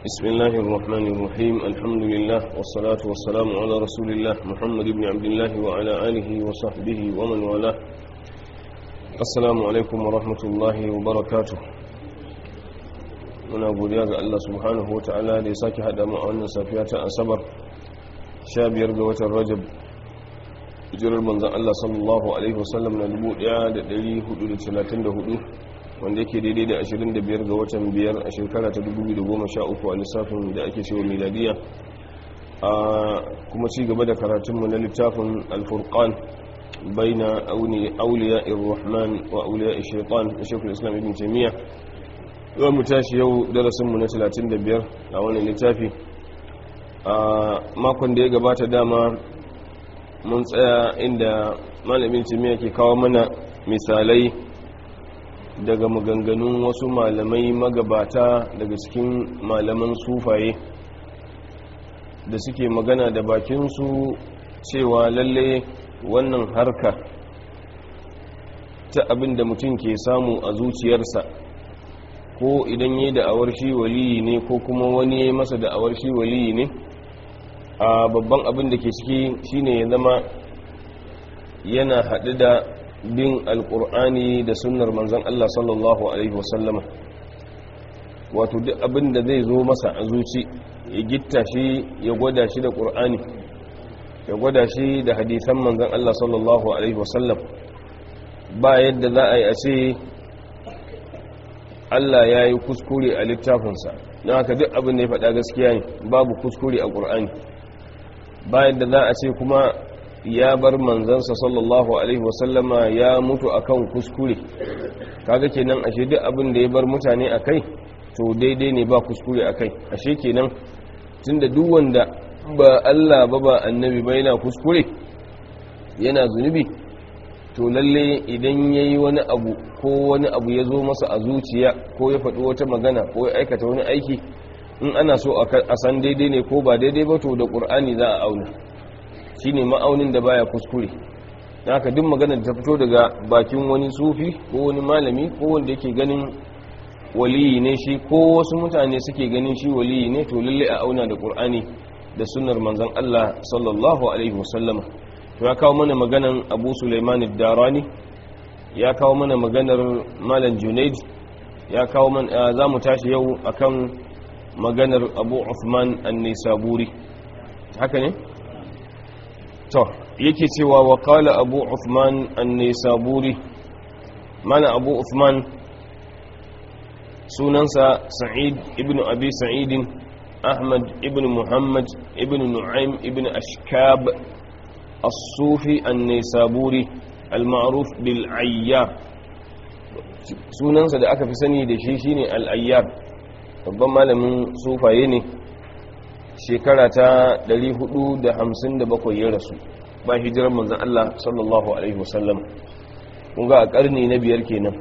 بسم الله الرحمن الرحيم الحمد لله والصلاة والسلام على رسول الله محمد بن عبد الله وعلى آله وصحبه ومن والاه السلام عليكم ورحمة الله وبركاته muna godiya ga Allah subhanahu wata'ala da ya sake haɗa mu a wannan safiya ta asabar 15 ga watan rajab hijirar manzan Allah sallallahu alaihi wasallam na 1434 wanda yake daidai da 25 ga watan biyar a shekara ta 2013 a lissafin da ake cewa miladiya a kuma ci gaba da karatunmu na littafin alfurqan baina auliya irrahman wa auliya shaitan da shekul islam ibn taimiyya za mu tashi yau darasinmu na 35 a wannan littafi a makon da ya gabata dama mun tsaya inda malamin taimiyya ke kawo mana misalai daga maganganun wasu malamai magabata daga cikin malaman sufaye da suke magana da bakinsu cewa lalle wannan harka ta abin da mutum ke samu a zuciyarsa ko idan yi da'awar shi waliyi ne ko kuma wani ya masa da'awar shi waliyi ne a babban abin da ke ciki shine ya zama yana haɗu da bin alkur'ani da sunnar manzan Allah sallallahu Alaihi wasallama wato duk abin da zai zo masa a zuci ya gitta shi ya gwada shi da ƙur'ani ya gwada shi da hadisan manzan Allah sallallahu Alaihi wasallam ba yadda za a yi a ce Allah ya yi kuskure a littafinsa don haka duk abin da ya faɗa gaskiya ne babu kuskure a ƙur'ani ba yadda za a ce kuma ya bar manzansa sallallahu alaihi wasallama ya mutu akan kuskure kaga kenan ashe duk abin da ya bar mutane akai to daidai ne ba kuskure akai ashe kenan tunda duk wanda ba Allah ba ba annabi ba yana kuskure yana zunubi to lalle idan yayi wani abu ko wani abu ya zo masa a zuciya ko ya faɗi wata magana ko ya aikata wani aiki in ana so a san daidai ne ko ba daidai ba to da ƙur'ani za a auna shi ne ma'aunin da baya kuskure haka duk magana da ta fito daga bakin wani sufi ko wani malami ko wanda yake ganin waliyi ne shi ko wasu mutane suke ganin shi waliyi ne to lalle a auna da qur'ani da sunnar manzon Allah sallallahu alaihi wasallam to ya kawo mana maganan Abu Sulaiman ad-Darani ya kawo mana maganar Malam Junaid ya kawo mana zamu tashi yau akan maganar Abu Uthman an-Nisaburi haka ne to yake cewa wa qala abu uthman an-nisaburi mana abu uthman sunansa sa'id ibn abi sa'id ahmad ibn muhammad ibn nu'aym ibn ashkab as-sufi an-nisaburi al-ma'ruf bil ayyar sunansa da aka fi sani da shi shine al-ayyar babban malamin sufaye ne shekara ta 457 ya rasu ba hijirar manzan Allah sallallahu Alaihi wasallam kun ga a ƙarni na biyar kenan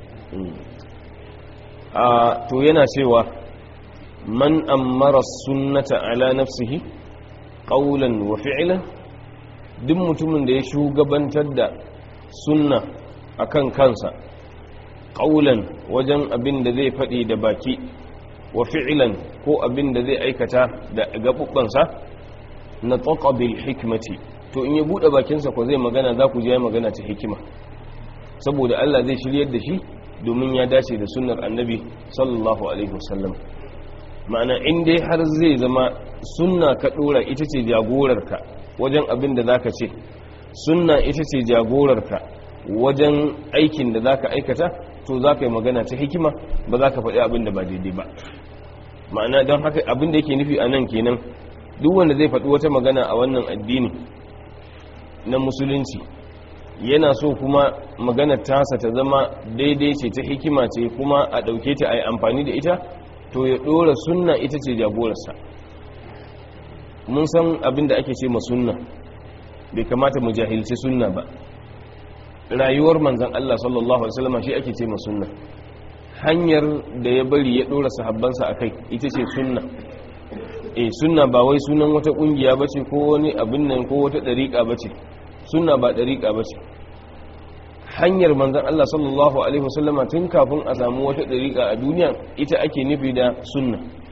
a to yana cewa man ammara sunnata ala nafsihi qawlan wa fi'lan duk mutumin da ya shugabantar da sunna akan kansa qawlan wajen abin da zai faɗi da baki wa fi'lan ko abin da zai aikata da gabubbansa na taqa bil hikmati to in ya bude bakinsa ko zai magana za ku je magana ta hikima saboda Allah zai shiryar da shi domin ya dace da sunnar annabi sallallahu alaihi wasallam ma'ana in dai har zai zama sunna ka dora ita ce jagorarka wajen abin da zaka ce sunna ita ce jagorarka wajen aikin da zaka aikata to za ka yi magana ta hikima ba za ka faɗi abin da ba daidai ba ma'ana don haka abin da yake nufi a nan kenan duk wanda zai faɗi wata magana a wannan addini na musulunci yana so kuma magana tasa ta zama daidai ce ta hikima ce kuma a ɗauke ta a yi amfani da ita to ya ɗora sunna ita ce jagorarsa mun san abin da ake ce ma sunna bai kamata mu jahilci sunna ba rayuwar manzan Allah sallallahu Alaihi wasallam shi ake ce ma sunna hanyar da ya bari ya ɗora sahabbansa a kai ita ce sunna e sunna ba wai sunan wata ƙungiya ba ce ko wani abin nan ko wata ɗariƙa ba ce sunna ba ɗariƙa ba ce hanyar manzan Allah sallallahu Alaihi wasallama tun kafin a samu wata ɗariƙa a duniya ita ake nufi da sunna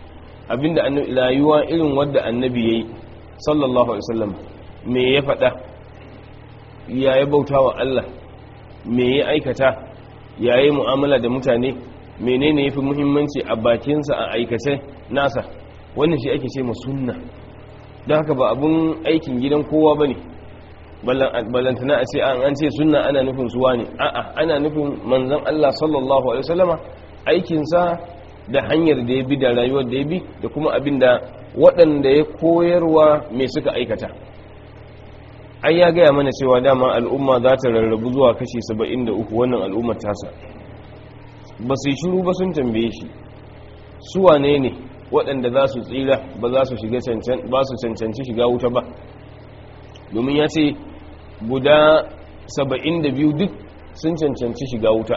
abinda annabi rayuwa irin wadda annabi yayi sallallahu alaihi wasallam me ya faɗa ya ya bauta wa Allah me ya aikata ya yi mu'amala da mutane menene yafi muhimmanci a bakinsa a aikace nasa wannan shi ake ce sunna don haka ba abun aikin gidan kowa bane balantana a ce an ce sunna ana nufin suwa ne a'a ana nufin manzon Allah sallallahu alaihi wasallama aikinsa da hanyar da ya bi da rayuwar da ya bi da kuma abin da waɗanda ya koyarwa mai suka aikata ai ya gaya mana cewa dama al'umma za ta rarrabu zuwa kashi 73 wannan al'ummar tasa ba su yi shiru ba sun tambaye shi su wane ne waɗanda za su tsira ba za su shiga ba su cancanci shiga wuta ba domin ya ce guda 72 duk sun cancanci shiga wuta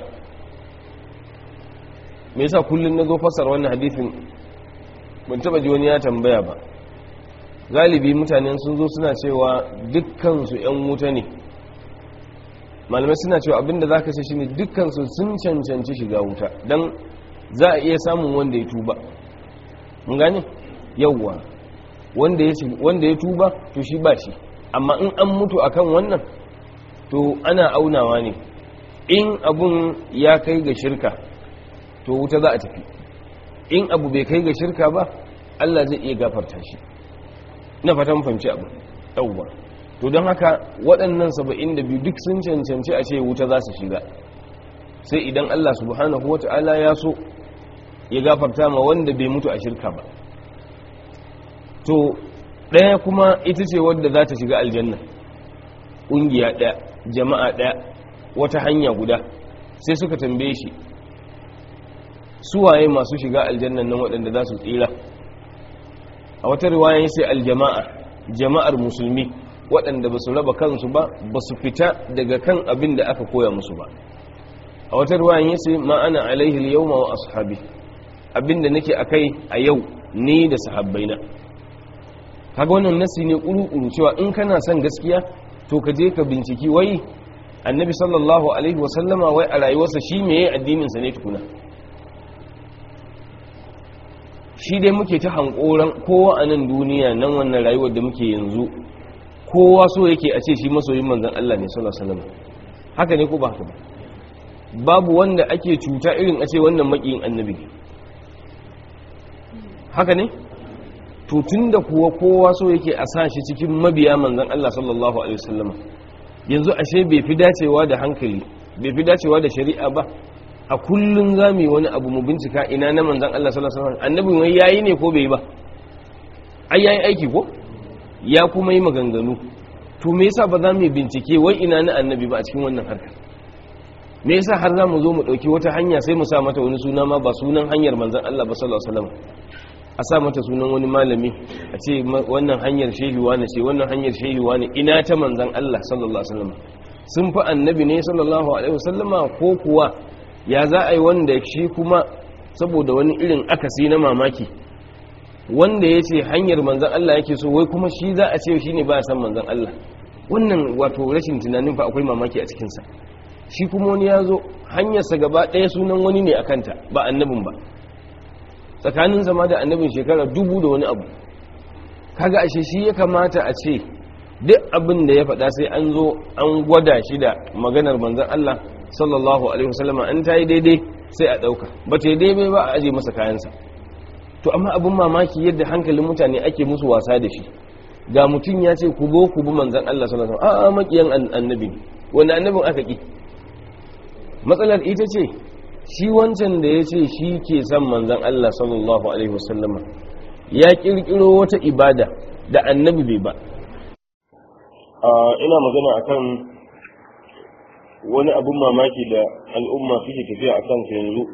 me yasa kullum na zo fasar wannan hadithin ban taba ji wani ya tambaya ba galibi mutane sun zo suna cewa dukkansu 'yan wuta ne malamai suna cewa abinda za ka ce shi ne dukkansu sun cancanci shiga wuta don za a iya samun wanda ya tuba mun gane yauwa wanda ya tuba to shi ba shi amma in an mutu akan wannan to ana aunawa ne in abun ya kai ga shirka to wuta za a tafi in abu bai kai ga shirka ba Allah zai iya gafarta shi na fatan fahimci abu yauwa to don haka waɗannan saba'in da biyu duk sun cancanci a ce wuta za su shiga sai idan Allah subhanahu wa ta'ala ya so ya gafarta ma wanda bai mutu a shirka ba to ɗaya kuma ita ce wadda za ta shiga aljanna ƙungiya ɗaya jama'a ɗaya wata hanya guda sai suka tambaye shi suwaye masu shiga aljannan nan waɗanda za su tsira a wata riwayan sai aljama'a jama'ar musulmi waɗanda ba su raba kansu ba ba su fita daga kan abin da aka koya musu ba a wata riwayan ya sai ma'ana alaihi yawma wa ashabi abin da nake akai a yau ni da sahabbaina kaga wannan nasi ne kuru-kuru cewa in kana son gaskiya to ka je ka binciki wai annabi sallallahu alaihi wasallama wai a rayuwarsa shi meye addininsa ne tukuna shi dai muke ta hankoran kowa a nan duniya nan wannan rayuwar da muke yanzu kowa so yake a ce shi masoyin manzan Allah ne sallallahu alaihi wasallam haka ne ko ba haka ba babu wanda ake cuta irin a ce wannan makiyin annabi ne haka ne to tunda kuwa kowa so yake a sa shi cikin mabiya manzan Allah sallallahu alaihi wasallam yanzu ashe bai fi dacewa da hankali bai fi dacewa da shari'a ba a kullun za mu yi wani abu mu bincika ina na manzan Allah sallallahu alaihi wasallam annabin wai yayi ne ko bai ba ai yayi aiki ko ya kuma yi maganganu to me yasa ba za mu bincike wai ina na annabi ba a cikin wannan harkar me yasa har za mu zo mu dauki wata hanya sai mu sa mata wani suna ma ba sunan hanyar manzan Allah ba sallallahu alaihi wasallam a sa mata sunan wani malami a ce wannan hanyar shehi wani ce wannan hanyar shehi wani ina ta manzan Allah sallallahu alaihi wasallam sun fi annabi ne sallallahu alaihi wasallama ko kuwa ya za a yi wanda shi kuma saboda wani irin akasi na mamaki wanda ya ce hanyar manzan Allah yake so wai kuma shi za a ce shi ne ba san manzan Allah wannan wato rashin tunanin fa akwai mamaki a cikinsa shi kuma wani ya zo hanyarsa gaba ɗaya sunan wani ne a kanta ba annabin ba tsakanin zama da annabin shekara dubu da wani abu kaga ashe shi ya kamata a ce duk abin da ya faɗa sai an zo an gwada shi da maganar manzan Allah sallallahu alaihi wasallam an ta yi daidai sai a ɗauka ba ta yi daidai ba a aje masa kayansa to amma abin mamaki yadda hankalin mutane ake musu wasa da shi ga mutum ya ce ku zo ku bi manzan Allah sallallahu alaihi wasallam a'a makiyan annabi wanda annabin aka ki matsalar ita ce shi wancan da ya ce shi ke son manzan Allah sallallahu alaihi wasallama ya kirkiro wata ibada da annabi bai ba ina magana akan wani abun mamaki da al'umma suke tafiya a kansa yanzu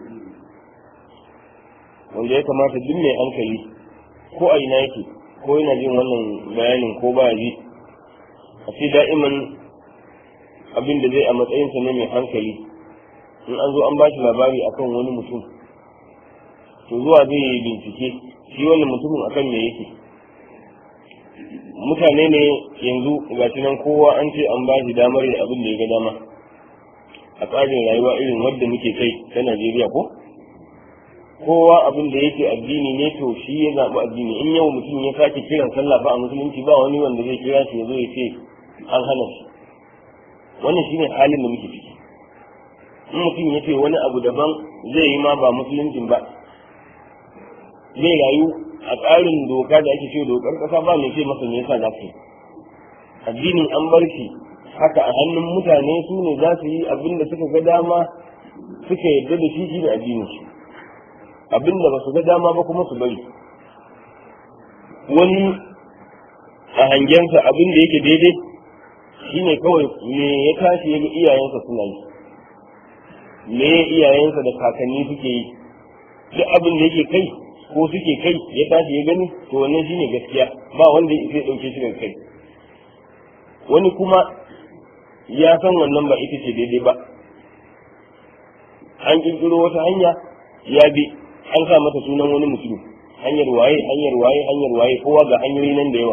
wanda ya kamata duk mai hankali ko a ina yake ko yana jin wannan bayanin ko ba ji a ce da'iman abin da zai a matsayinsa ne mai hankali in an zo an ba shi labari akan wani mutum to zuwa zai yi bincike shi wannan mutumin akan me yake mutane ne yanzu ga nan kowa an ce an ba shi damar da abin da ya ga dama a tsarin rayuwa irin wadda muke kai ta najeriya ko kowa abin da yake addini ne to shi ya zaɓi addini in yau mutum ya sake kiran sallah ba a musulunci ba wani wanda zai kira shi ya zo ya ce an hana shi wannan shine halin da muke ciki in mutum ya ce wani abu daban zai yi ma ba musuluncin ba zai rayu a tsarin doka da ake ce dokar kasa ba mai ce masa me yasa za ka yi addinin an bar shi haka a hannun mutane su ne za su yi abin da suka ga dama suka yarda da shi shi da addinin shi abin da ba su ga dama ba kuma su bari wani a hangensa abin da yake daidai shine kawai me ya tashi ya ga iyayensa suna yi me iyayensa da kakanni suke yi duk abin da yake kai ko suke kai ya tashi ya gani to wannan shine gaskiya ba wanda ya dauke shi daga kai wani kuma ya san wannan ba ita ce daidai ba an kirkiro wata hanya ya bi an sa mata sunan wani mutum hanyar waye hanyar waye hanyar waye kowa ga hanyoyi nan da yawa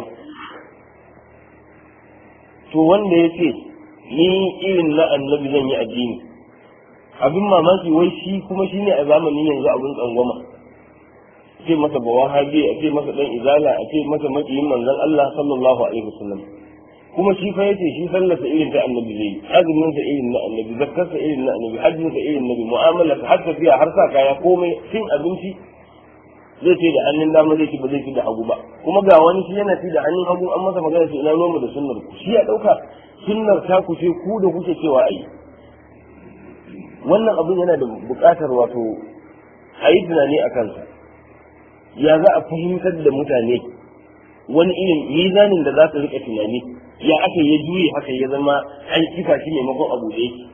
to wanda ya ce ni irin na annabi zan yi addini abin mamaki wai shi kuma shi ne a zamanin yanzu abin tsangwama ce masa ba wahabi a ce masa dan izala a ce masa makiyin manzon Allah sallallahu alaihi wasallam kuma shi fa yace shi sallarsa irin ta annabi zai yi azumin sa irin na annabi zakkar sa irin na annabi hajjin sa irin nabi mu'amala har tafiya har sa kaya komai cin abinci zai ce da hannun dama zai ci ba zai ci da hagu ba kuma ga wani shi yana ci da hannun hagu an masa magana ce ina noma da sunnar ku shi ya dauka sunnar ta ku ce ku da kuke cewa ai wannan abin yana da buƙatar wato a yi tunani a kansa ya za a fahimtar da mutane wani irin mizanin da za su rika tunani ya aka ya juye haka ya zama an kifa shi maimakon abu da yake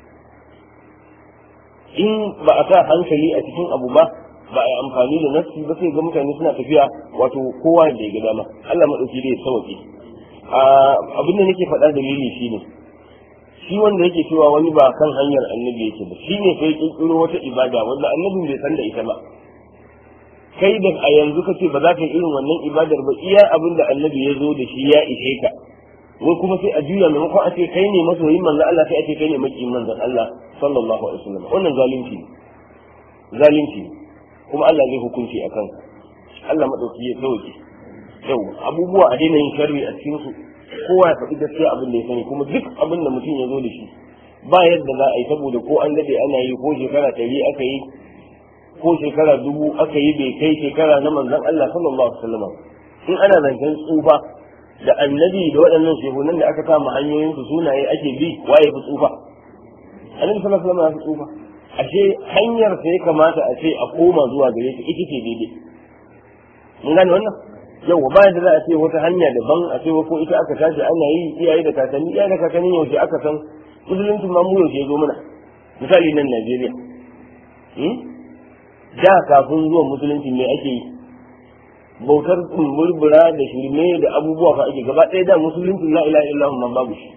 in ba a sa hankali a cikin abu ba ba a yi amfani da nafsi ba sai ga mutane suna tafiya wato kowa da ya ga dama Allah maɗauki da ya sauke abin da nake faɗa dalili shine shi wanda yake cewa wani ba kan hanyar annabi yake ba shi ne sai kirkiro wata ibada wanda annabin bai san da ita ba kai da a yanzu ka ce ba za ka yi irin wannan ibadar ba iya abin da annabi ya zo da shi ya ishe ka wai kuma sai a juya maimakon a ce kai ne masoyin manzon Allah sai a ce kai ne makiyin manzon Allah sallallahu alaihi wasallam wannan zalunci ne zalunci ne kuma Allah zai hukunci a kanka Allah madauki ya sauke yau abubuwa a daina yin sharri a cikin su kowa ya faɗi gaskiya abin da ya sani kuma duk abin da mutum ya zo da shi ba yadda za a yi saboda ko an dade ana yi ko shekara ɗari aka yi ko shekara dubu aka yi bai kai shekara na manzon Allah sallallahu alaihi wasallam in ana zancen tsufa da annabi da waɗannan shehunan da aka kama hanyoyin su sunaye ake bi waye fi tsufa annabi sallallahu alaihi wasallam ya fi tsufa ashe hanyar sai kamata a ce a koma zuwa gare ta ita ce daidai mun gane wannan yau ba da za a ce wata hanya daban a ce ko ita aka tashi ana yi iyaye da kakanni iyaye da kakanni yaushe aka san musulunci ma mu yaushe zo mana misali nan Najeriya da kafin zuwan musulunci me ake yi bautar murmura da shirme da abubuwa fa ake gaba ɗaya da musulunci la ilaha illallah man babu shi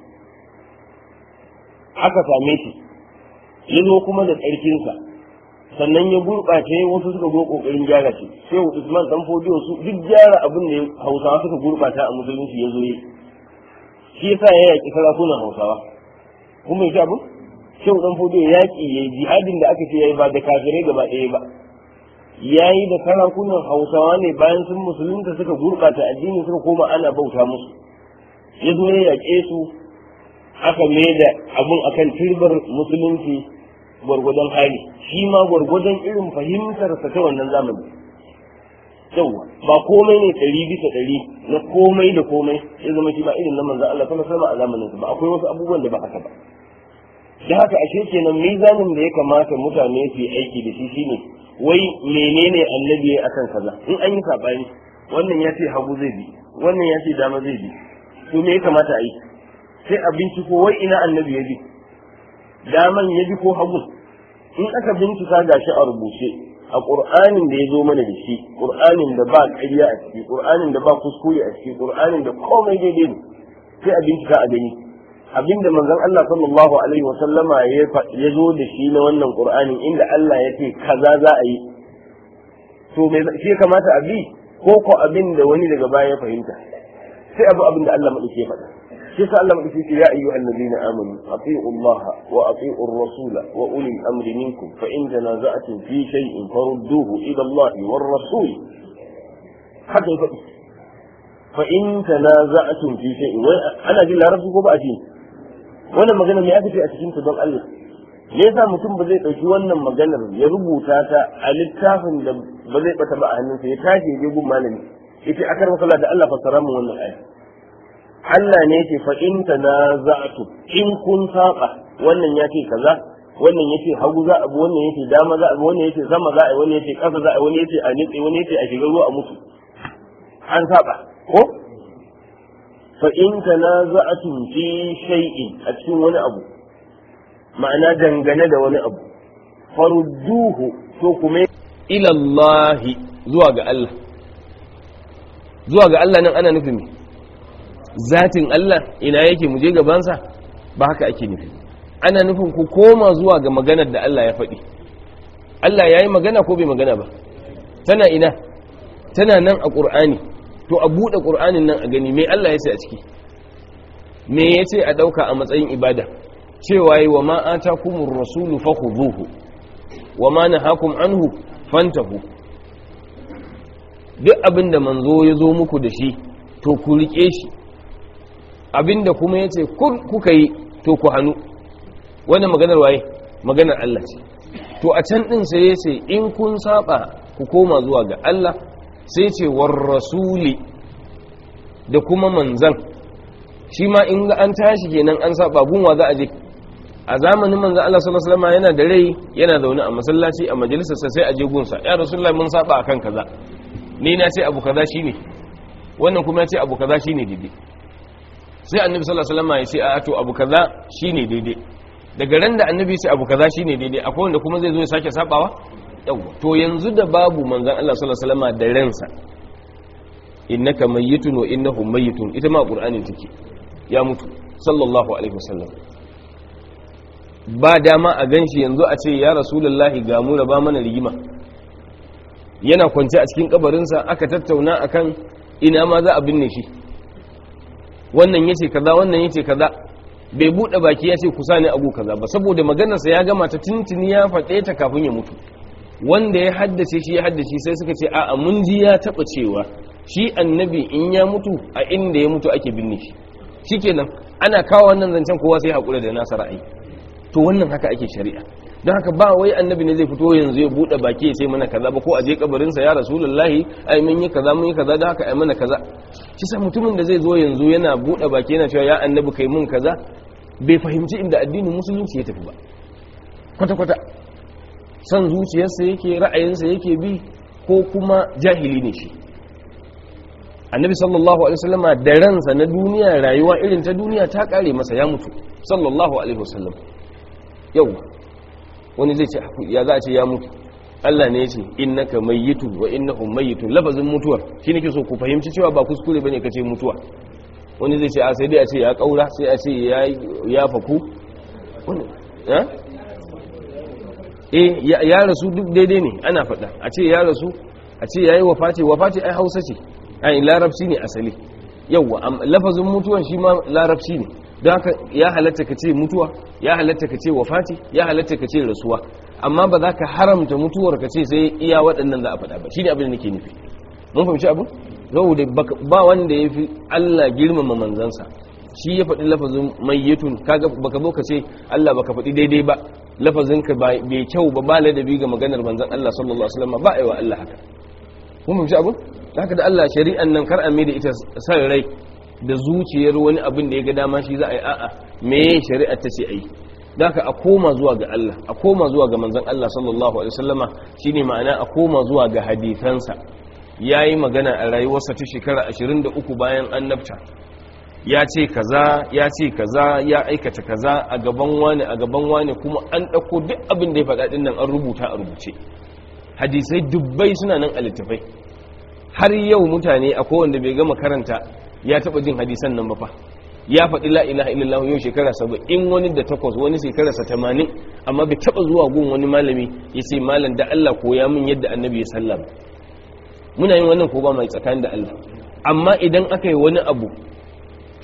aka same shi ya zo kuma da tsarkinsa sannan ya gurɓace wasu suka zo ƙoƙarin gyara shi sai usman dan fodiyo su duk gyara abin da hausawa suka gurɓata a musulunci ya zo yi shi yasa ya yaƙi sarakunan hausawa kuma ya abin shehu dan fodiyo yaƙi ya jihadin da aka ce ya yi ba da kafirai gaba ɗaya ba ya yi da sarakunan hausawa ne bayan sun musulunta suka gurɓata addini suka koma ana bauta musu ya zo ya yaƙe su aka mai da abun akan turbar musulunci gwargwadon hali shi ma gwargwadon irin fahimtarsa ta wannan zamani yawa ba komai ne ɗari bisa ɗari na komai da komai ya zama shi ba irin na manzan Allah kuma sama a zamanin ba akwai wasu abubuwan da ba haka ba da haka ashe kenan mizanin da ya kamata mutane su yi aiki da shi shine wai menene annabi ya akan kaza in an yi sabani wannan ya ce hagu zai bi wannan ya ce dama zai bi to me ya kamata a yi sai a binciko wai ina annabi ya bi daman ya bi ko hagu in aka bincika gashi a rubuce a qur'anin da ya zo mana da shi qur'anin da ba ƙarya a ciki qur'anin da ba kuskure a ciki qur'anin da komai daidai ne sai a bincika a gani abinda manzon Allah sallallahu alaihi wa sallama ya zo da shi na wannan qur'anin inda Allah ya ce kaza za a yi to me shi ya kamata a bi ko ko abin da wani daga baya ya fahimta sai abu abin da Allah madauke ya faɗa shi sa Allah madaki ce ya ayyuhal ladina amanu ati'u Allah wa ati'u ar-rasula wa uli al-amri minkum fa in tanaza'tum fi shay'in farudduhu ila Allah war rasul haka ya faɗi fa in tanaza'tum fi shay'in wai ana jin larabci ko ba a ji wannan magana me aka ce a cikin ta don Allah me yasa mutum ba zai ɗauki wannan maganar ya rubuta ta a littafin da ba zai bata ba a hannunsa ya tashi ya je gun malami yace akar masala da Allah fassara mu wannan aya Allah ne yake fa in tanaza'tu in kun saba wannan yace kaza wannan yace hagu za a bi wannan yace dama za a bi wannan yace sama za a yi wannan yace ƙasa za a yi wannan yace a nitse wani yace a shiga ruwa a mutu an saba ko fa in tanaza'tum fi shay'in a cikin wani abu ma'ana dangane da wani abu farudduhu to kuma ila Allah zuwa ga Allah zuwa ga Allah nan ana nufin zatin Allah ina yake mu je gabansa ba haka ake nufi ana nufin ku koma zuwa ga maganar da Allah ya faɗi Allah ya yi magana ko bai magana ba tana ina tana nan a ƙur'ani to a buɗe ƙur'anin nan a gani me Allah ya ce a ciki me ya ce a ɗauka a matsayin ibada cewa yi wa ma'ata kumin rasulu fahuzuhu wa ma na hakun anhu fantahu duk abinda manzo ya zo muku da shi to ku riƙe shi abinda kuma ya ce kuka yi to ku hannu wannan maganar waye maganar Allah ce to a can ɗin sai ya ce in kun saba ku koma zuwa ga Allah sai ce war rasuli da kuma manzan shi ma in an tashi kenan an saba gunwa za a je a zamanin manzan Allah sallallahu alaihi wasallam yana da rai yana zaune a masallaci a majalisarsa sai a je gunsa ya rasulullah mun saba akan kaza ni na ce abu kaza shine wannan kuma ya ce abu kaza shine daidai sai annabi sallallahu alaihi wasallam ya ce a to abu kaza shine daidai daga ran da annabi ya ce abu kaza shine daidai akwai wanda kuma zai zo ya sake sabawa yawa to yanzu da babu manzan Allah sallallahu alaihi wasallam da ransa innaka mayyitun wa innahum mayyitun ita ma qur'anin take ya mutu sallallahu alaihi wasallam ba dama a ganshi yanzu a ce ya rasulullahi ga mu ba mana rigima yana kwance a cikin kabarinsa aka tattauna akan ina ma za a binne shi wannan yace kaza wannan yace kaza bai bude baki ya ce kusa ne abu kaza ba saboda maganarsa ya gama ta tuntuni ya faɗe ta kafin ya mutu wanda ya haddace shi ya haddace sai suka ce a'a mun ji ya taba cewa shi annabi in ya mutu a inda ya mutu ake binne shi shikenan ana kawo wannan zancen kowa sai hakura da nasa ra'ayi to wannan haka ake shari'a don haka ba wai annabi ne zai fito yanzu ya bude baki ya ce mana kaza ba ko a je kabarin sa ya rasulullahi ai mun yi kaza mun yi kaza don haka ai mana kaza shi sa mutumin da zai zo yanzu yana bude baki yana cewa ya annabi kai mun kaza bai fahimci inda addinin musulunci ya tafi ba kwata kwata san zuciyarsa yake ra'ayinsa yake bi ko kuma jahili ne shi annabi sallallahu alaihi wasallama da ransa na duniya rayuwa irin ta duniya ta kare masa ya mutu sallallahu alaihi wasallam yau wani zai ce ya za a ce ya mutu Allah ne ya ce innaka mayyitu wa innahum mayyitun lafazin mutuwar shi nake so ku fahimci cewa ba kuskure bane kace mutuwa wani zai ce a sai dai a ce ya kaura sai a ce ya ya faku wani eh eh ya rasu duk daidai ne ana faɗa a ce ya rasu a ce yayi wafati wafati ai Hausa ce ai larabci ne asali yawa lafazin mutuwan shi ma larabci ne don haka ya halatta ka ce mutuwa ya halatta ka ce wafati ya halatta ka ce rasuwa amma ba za ka haramta mutuwar ka ce sai iya waɗannan za a faɗa ba shi ne abin da nake nufi mun fahimci abin zau da ba wanda ya fi Allah girmama manzansa shi ya faɗi lafazin mayyitun kaga baka zo ka ce Allah baka faɗi daidai ba lafazin ka bai kyau ba ba ladabi ga maganar manzan Allah sallallahu alaihi wasallam ba aiwa Allah haka mun fahimci abin haka da Allah shari'an nan kar a mai da ita san rai da zuciyar wani abin da ya ga dama shi za a yi a'a me shari'ar ta ce a yi da haka a koma zuwa ga Allah a koma zuwa ga manzon Allah sallallahu alaihi wasallama shine ma'ana a koma zuwa ga hadisansa yayi magana a rayuwarsa ta shekara 23 bayan annabta ya ce kaza ya ce kaza ya aikata kaza a gaban wani a gaban wani kuma an dauko duk abin da ya faɗa din nan an rubuta a rubuce hadisai dubbai suna nan a littafai har yau mutane akwai wanda bai gama karanta ya taba jin hadisan nan ba fa ya faɗi la ilaha illallah yau shekara saba'in wani da takwas wani shekara sa tamanin amma bai taba zuwa gun wani malami ya ce malam da Allah koya min yadda annabi ya sallam muna yin wannan ko ba mai tsakanin da Allah amma idan aka yi wani abu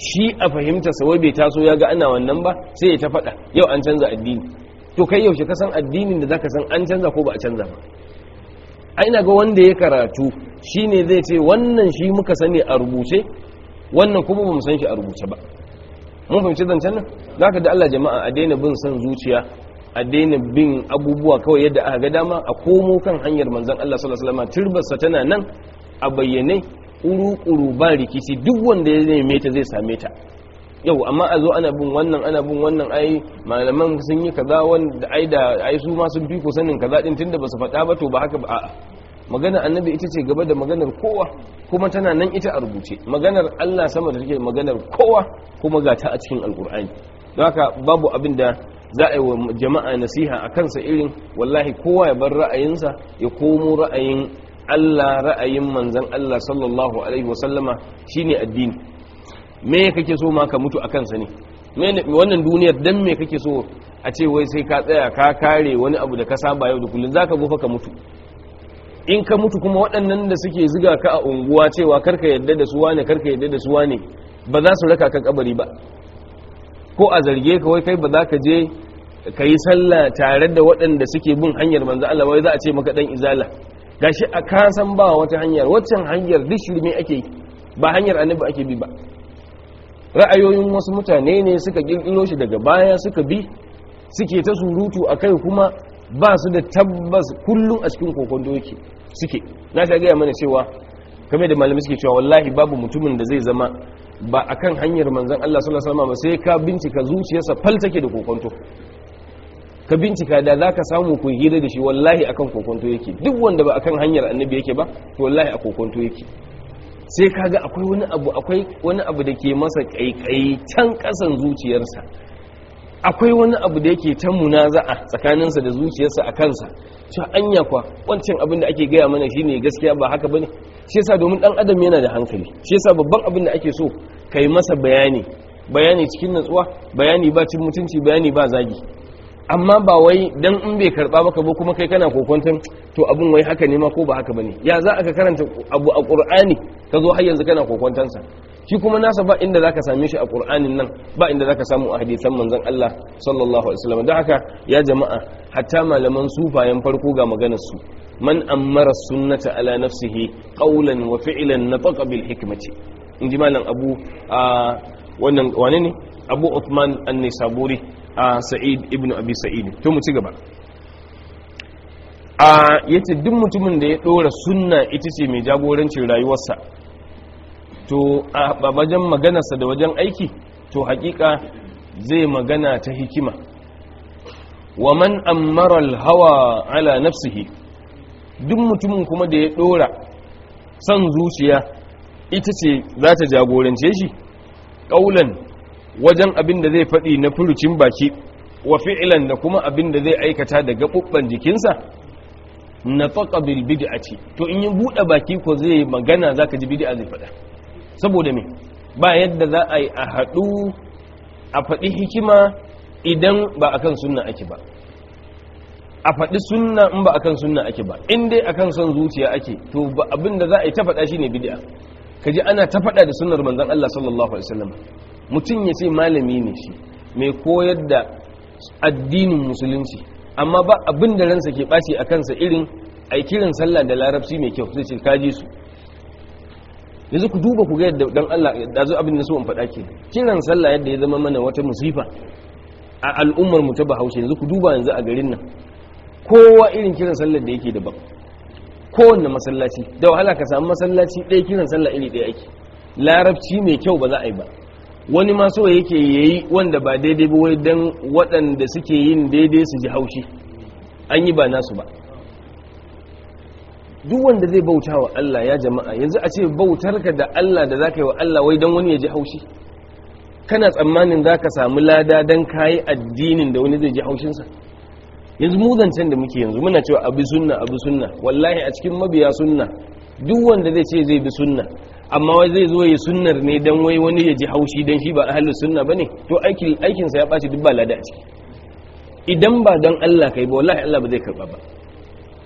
shi a fahimta sa wai bai taso ya ga ana wannan ba sai ya ta faɗa yau an canza addini to kai yaushe ka san addinin da zaka san an canza ko ba a canza ba ai ina ga wanda ya karatu shine zai ce wannan shi muka sani a rubuce wannan kuma ba mu san shi a rubuce ba mun fahimci zancen nan zaka da Allah jama'a a daina bin son zuciya a daina bin abubuwa kawai yadda aka ga dama a komo kan hanyar manzon Allah sallallahu alaihi wasallam turbarsa tana nan a bayyane uru-uru ba rikici duk wanda ya neme ta zai same ta yau amma a zo ana bin wannan ana bin wannan ai malaman sun yi kaza wanda ai da ai su ma sun fi ku sanin kaza din tunda basu faɗa ba to ba haka ba a'a magana annabi ita ce gaba da maganar kowa kuma tana nan ita a rubuce maganar Allah sama da take maganar kowa kuma ga ta a cikin alkur'ani don haka babu abin da za a yi wa jama'a nasiha a kansa irin wallahi kowa ya bar ra'ayinsa ya komo ra'ayin Allah ra'ayin manzan Allah sallallahu alaihi wasallama shine addini me kake so ma ka mutu a kansa ne wannan duniyar dan me kake so a ce wai sai ka tsaya ka kare wani abu da ka saba yau da kullum zaka gofa ka mutu in ka mutu kuma waɗannan da suke ziga ka a unguwa cewa karka yadda da su wane karka yadda da su wane ba za su raka ka kabari ba ko a zarge ka wai kai ba za ka je ka yi sallah tare da waɗanda suke bin hanyar manzo Allah wai za a ce maka dan izala gashi a kasan ba wata hanyar waccan hanyar duk shirme ake yi ba hanyar annabi ake bi ba ra'ayoyin wasu mutane ne suka kirkiro shi daga baya suka bi suke ta surutu a kai kuma ba su da tabbas kullum a cikin kokondo yake suke na ta gaya mana cewa kamar da malami suke cewa wallahi babu mutumin da zai zama ba akan hanyar manzon Allah sallallahu alaihi wasallam ba sai ka bincika zuciyarsa fal take da kokonto ka bincika da za ka samu ku hira da shi wallahi akan kokonto yake duk wanda ba akan hanyar annabi yake ba to wallahi a kokonto yake sai kaga akwai wani abu akwai wani abu da ke masa kaikayi can kasan zuciyarsa akwai wani abu da yake ta munaza'a tsakaninsa da zuciyarsa a kansa cewa anya kwa wancan abin da ake gaya mana shine gaskiya ba haka bane shi yasa domin dan adam yana da hankali shi yasa babban abin da ake so kai masa bayani bayani cikin natsuwa bayani ba cin mutunci bayani ba zagi amma ba wai dan in bai karba maka ba kuma kai kana kokonton to abun wai haka ne ma ko ba haka bane ya za aka karanta abu a qur'ani ka zo har yanzu kana kokonton sa shi kuma nasa ba inda zaka same shi a qur'anin nan ba inda zaka samu a hadisan manzon Allah sallallahu alaihi wasallam don haka ya jama'a hatta malaman sufayen farko ga maganar su man ammara sunnata ala nafsihi qawlan wa fi'lan nataqa bil hikmati inji malam abu a wannan wane ne abu Uthman an-Nisaburi a sa'id ibn abi sa'id to mu ci gaba a yace duk mutumin da ya dora sunna ita ce mai jagorancin rayuwarsa to a wajen maganarsa da wajen aiki to hakika zai magana ta hikima wa man ammara al-hawa ala nafsihi duk mutumin kuma da ya dora son zuciya ita ce za ta jagorance shi ƙaulan wajen abin da zai faɗi na furucin baki wa fi'ilan da kuma abin da zai aikata da gaɓuɓɓen jikinsa na faƙa bil bid'ati to in yi buɗe baki ko zai magana zaka ji bid'a zai faɗa saboda me ba yadda za a yi a haɗu a faɗi hikima idan ba akan sunna ake ba a faɗi sunna in ba akan sunna ake ba in dai akan son zuciya ake to ba abin da za a yi ta faɗa shine bid'a kaji ana ta faɗa da sunnar manzon Allah sallallahu alaihi wasallam mutum ya ce malami ne shi mai koyar da addinin musulunci amma ba abin da ransa ke ɓaci a kansa irin aikirin sallah da larabci mai kyau zai ce kaji su yanzu ku duba ku ga yadda dan Allah da zo abin da so in faɗa ke kiran sallah yadda ya zama mana wata musifa a al'ummar mu ta Bahaushe yanzu ku duba yanzu a garin nan kowa irin kiran sallar da yake daban kowanne masallaci da wahala ka samu masallaci ɗaya kiran sallah iri ɗaya ake larabci mai kyau ba za a yi ba wani ma so yake yayi wanda ba daidai ba wai dan waɗanda suke yin daidai su ji haushi an yi ba nasu ba duk wanda zai bauta wa Allah ya jama'a yanzu a ce bautarka da Allah da zaka yi wa Allah wai dan wani ya ji haushi kana tsammanin zaka samu lada dan kayi addinin da wani zai ji haushinsa yanzu mu zancen da muke yanzu muna cewa abu sunna abu sunna wallahi a cikin mabiya sunna duk wanda zai ce zai bi sunna amma wai zai zo ya sunnar ne dan wai wani ya ji haushi dan shi ba ahlus sunna bane to aikin aikin sa ya baci duk ba lada a ciki idan ba dan Allah kai ba wallahi Allah ba zai karba ba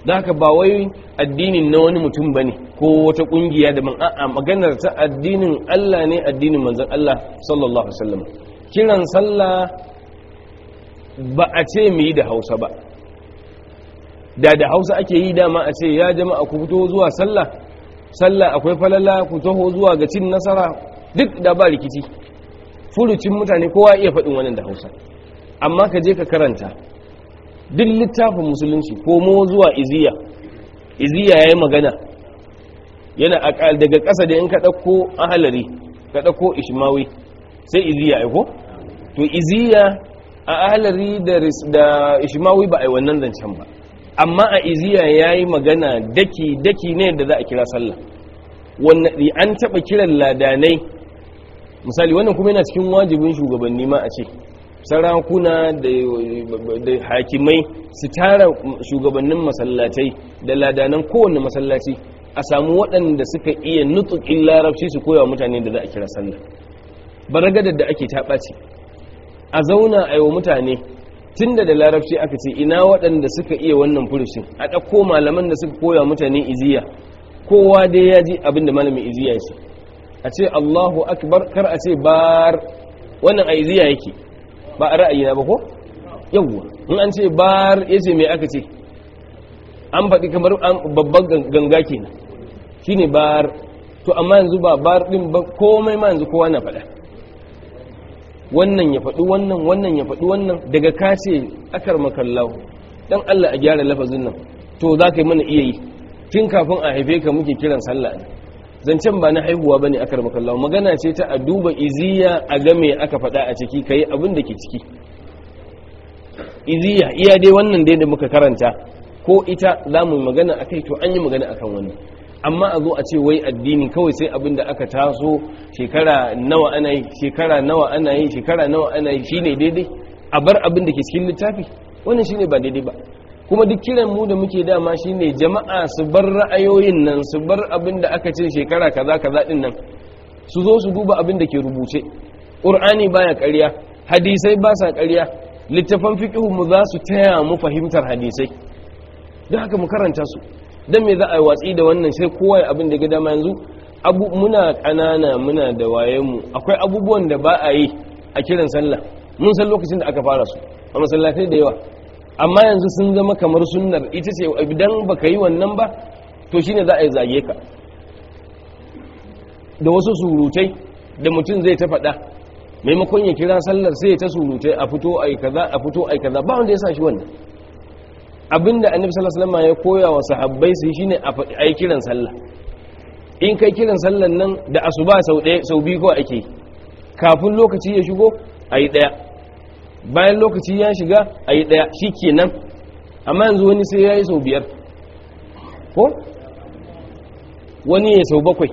da haka ba wai addinin na wani mutum bane ko wata kungiya da man a'a maganar ta addinin Allah ne addinin manzon Allah sallallahu alaihi wasallam kiran sallah ba a ce mu yi da Hausa ba da da Hausa ake yi dama a ce ya jama'a ku fito zuwa sallah sallah akwai falala ku taho zuwa ga cin nasara duk da ba rikici furucin mutane kowa iya faɗin wannan da Hausa amma ka je ka karanta duk littafin musulunci komo zuwa iziya iziya ya yi magana yana daga ƙasa da in ka ɗauko ahalari ka ɗauko ishmawi sai iziya ya ko to iziya a ahalari da ishmawi ba a yi wannan zancen ba amma a iziya ya yi magana daki-daki ne da za a kira sallah wannan an taɓa kiran ladanai misali wannan kuma yana cikin wajibin shugabanni ma a ce sarakuna da hakimai su tara shugabannin masallatai da ladanan kowane masallaci a samu waɗanda suka iya nutsukin larabci su koya mutane da za a kira sallah baragadar da ake taɓaci a zauna a yi wa mutane tun da da larabci aka ce ina waɗanda suka iya wannan furushin a ɗauko malaman da suka koya mutane iziya kowa dai ya ji abin da malamin iziya ya ce a ce allahu akbar kar a ce bar wannan a iziya yake ba a ra'ayina ba ko yawwa in an ce bar ya ce mai aka ce an faɗi kamar babban ganga kenan shine bar to amma yanzu ba bar ɗin ba komai ma yanzu kowa na faɗa wannan ya faɗi wannan wannan ya faɗi wannan daga ka ce akar makallahu dan Allah a gyara lafazin nan to za ka yi mana iya yi tun kafin a haife ka muke kiran sallah ne zancen ba na haihuwa bane akar makallahu magana ce ta a duba iziya a game aka faɗa a ciki kai abin da ke ciki iziya iya dai wannan dai da muka karanta ko ita za mu magana akai to an yi magana akan wannan amma a zo a ce wai addini kawai sai abin da aka taso shekara nawa ana yi shekara nawa ana yi shekara nawa ana yi shine daidai a bar abin da ke cikin littafi wannan shine ba daidai ba kuma duk kiran mu da muke dama shine jama'a su bar ra'ayoyin nan su bar abin da aka ce shekara kaza kaza din nan su zo su duba abin da ke rubuce qur'ani baya ƙarya hadisai ba sa ƙarya littafan fiqhu mu za su taya mu fahimtar hadisai don haka mu karanta su dan me za a yi watsi da wannan sai kowa ya abin da ga dama yanzu abu muna ƙanana muna da wayenmu akwai abubuwan da ba a yi a kiran sallah mun san lokacin da aka fara su a masallatai da yawa amma yanzu sun zama kamar sunnar ita ce idan baka yi wannan ba to shine za a yi zage ka da wasu surutai da mutum zai ta faɗa maimakon ya kira sallar sai ya ta surutai a fito ai kaza a fito ai kaza ba wanda ya sa shi wannan abinda annabi sallallahu alaihi wasallam ya koya wa sahabbai su shine a ai kiran sallah in kai kiran sallan nan da asuba sau ɗaya sau biyu kawai ake kafin lokaci ya shigo ayi ɗaya bayan lokaci ya shiga ayi ɗaya shikenan amma yanzu wani sai yayi sau biyar ko wani ya sau bakwai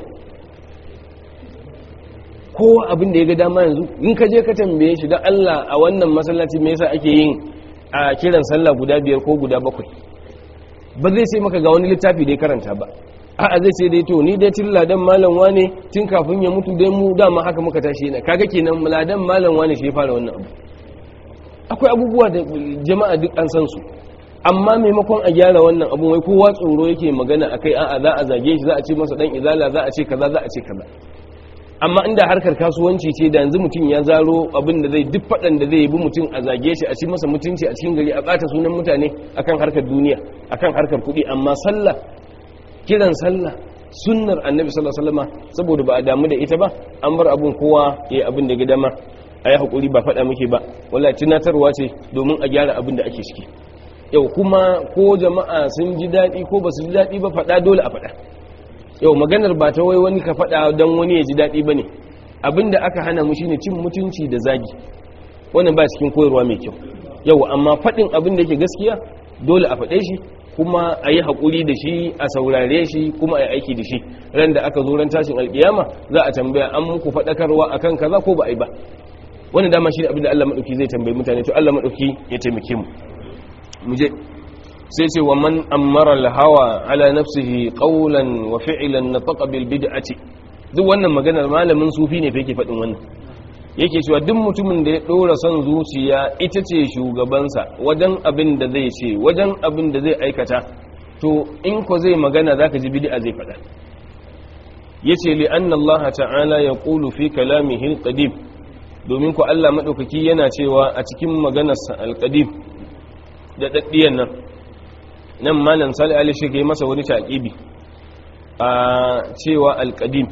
kowa abin da ya ga dama yanzu in ka je ka tambaye shi don Allah a wannan masallaci me yasa ake yin a kiran sallah guda biyar ko guda bakwai ba zai sai maka ga wani littafi da ya karanta ba a'a zai sai dai to ni dai tun ladan malam wane tun kafin ya mutu dai mu dama haka muka tashi yana kaga kenan ladan malam wane shi ya fara wannan abu akwai abubuwa da jama'a duk an san su amma maimakon a gyara wannan abu wai kowa tsoro yake magana akai a'a za a zage shi za a ce masa dan izala za a ce kaza za a ce kaza amma inda harkar kasuwanci ce da yanzu mutum ya zaro abin da zai duk faɗan da zai bi mutum a zage shi a ci masa mutunci a cikin gari a ɓata sunan mutane akan harkar duniya akan harkar kuɗi amma sallah kiran sallah sunnar annabi sallallahu alaihi wasallam saboda ba a damu da ita ba an bar abun kowa ya abin da gidama a yi haƙuri ba faɗa muke ba wallahi tunatarwa ce domin a gyara abin da ake ciki yau kuma ko jama'a sun ji daɗi ko ba su ji daɗi ba faɗa dole a faɗa yau maganar ba ta wai wani ka faɗa don wani ya ji daɗi ba ne abinda aka hana mu shine cin mutunci da zagi wannan ba cikin koyarwa mai kyau yau amma faɗin abin da ke gaskiya dole a faɗe shi kuma a yi haƙuri da shi a saurare shi kuma a yi aiki da shi ran da aka zo ran tashin alƙiyama za a tambaya an muku faɗakarwa akan kaza ko ba a yi ba wannan dama shi abin da Allah maɗauki zai tambayi mutane to Allah maɗauki ya taimake mu mu je sai ce wa man ammara hawa ala nafsihi qawlan wa fi'lan nataqa bil bid'ati duk wannan maganar malamin sufi ne fa yake faɗin wannan yake cewa duk mutumin da ya dora son zuciya ita ce shugabansa wajen abin da zai ce wajen abin da zai aikata to in ko zai magana zaka ji bid'a zai faɗa yace li anna Allah ta'ala yaqulu fi kalamihi al-qadim domin ku Allah madaukaki yana cewa a cikin maganarsa al-qadim da daddiyan nan nan malam Salih Ali shi ke masa wani taqibi a cewa al-qadim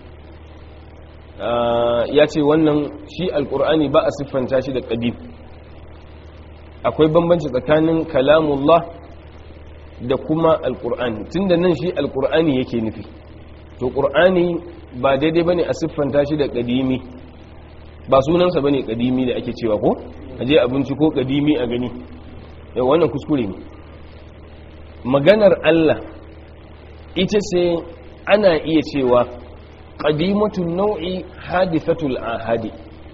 ya ce wannan shi al-qur'ani ba a siffanta shi da qadim akwai bambanci tsakanin kalamullah da kuma al-qur'ani tunda nan shi al-qur'ani yake nufi to ƙur'ani ba daidai ba ne a siffanta shi da ƙadimi ba sunansa ba ne ƙadimi da ake cewa ko a je abinci ko ƙadimi a gani yau wannan kuskure ne maganar allah ita ce ana iya cewa ƙadimatun nau'i hadifatul ahadi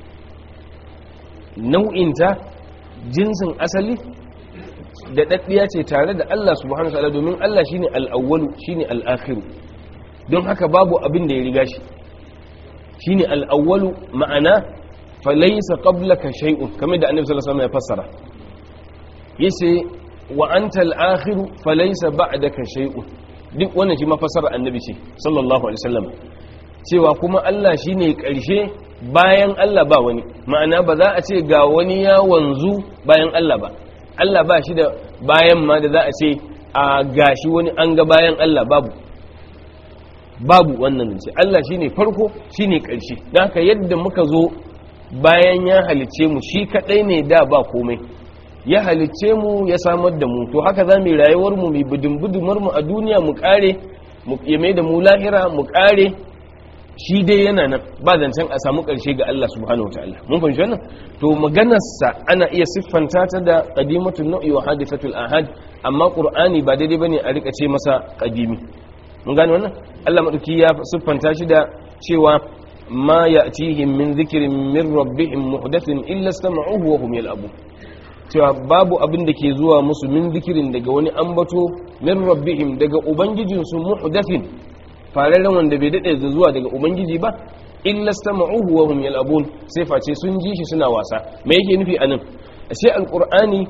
nau'inta jinsin asali da ɗaɗɗiya ce tare da allah subhanahu wa ta'ala domin allah shine al'awwalu shine al'akhiru don haka babu abin da ya riga shi shine al'awwalu ma'ana falaisa qablaka shay'un kamar da annabi sallallahu alaihi wasallam ya fassara yace wa anta al-akhiru falaisa ba'daka shay'un duk wannan shi mafassara annabi ce sallallahu alaihi wasallam cewa kuma Allah shine karshe bayan Allah ba wani ma'ana ba za a ce ga wani ya wanzu bayan Allah ba Allah ba shi da bayan ma da za a ce a gashi wani an ga bayan Allah babu babu wannan zance Allah shine farko shine ƙarshe don haka yadda muka zo bayan ya halicce mu shi kadai ne da ba komai ya halicce mu ya samar da mu to haka za mu rayuwar mu mu budin budumar mu a duniya mu kare mu yame da mu lahira mu kare shi dai yana nan ba zancen a samu ƙarshe ga Allah subhanahu wataala mun fahimci wannan to maganarsa ana iya siffanta ta da qadimatul nau'i wa hadithatul ahad amma qur'ani ba daidai bane a rika ce masa qadimi mun gane wannan Allah madauki ya siffanta shi da cewa ma ya'tihim min dhikrin min rabbihim muhdathin illa istama'uhu wa hum yal'abu cewa babu abin da ke zuwa musu min zikirin daga wani ambato min rabbihim daga ubangijin su muhdathin fararen wanda bai dade da zuwa daga ubangiji ba illa istama'uhu wa hum yal'abun sai face sun ji shi suna wasa me yake nufi anan ashe alqur'ani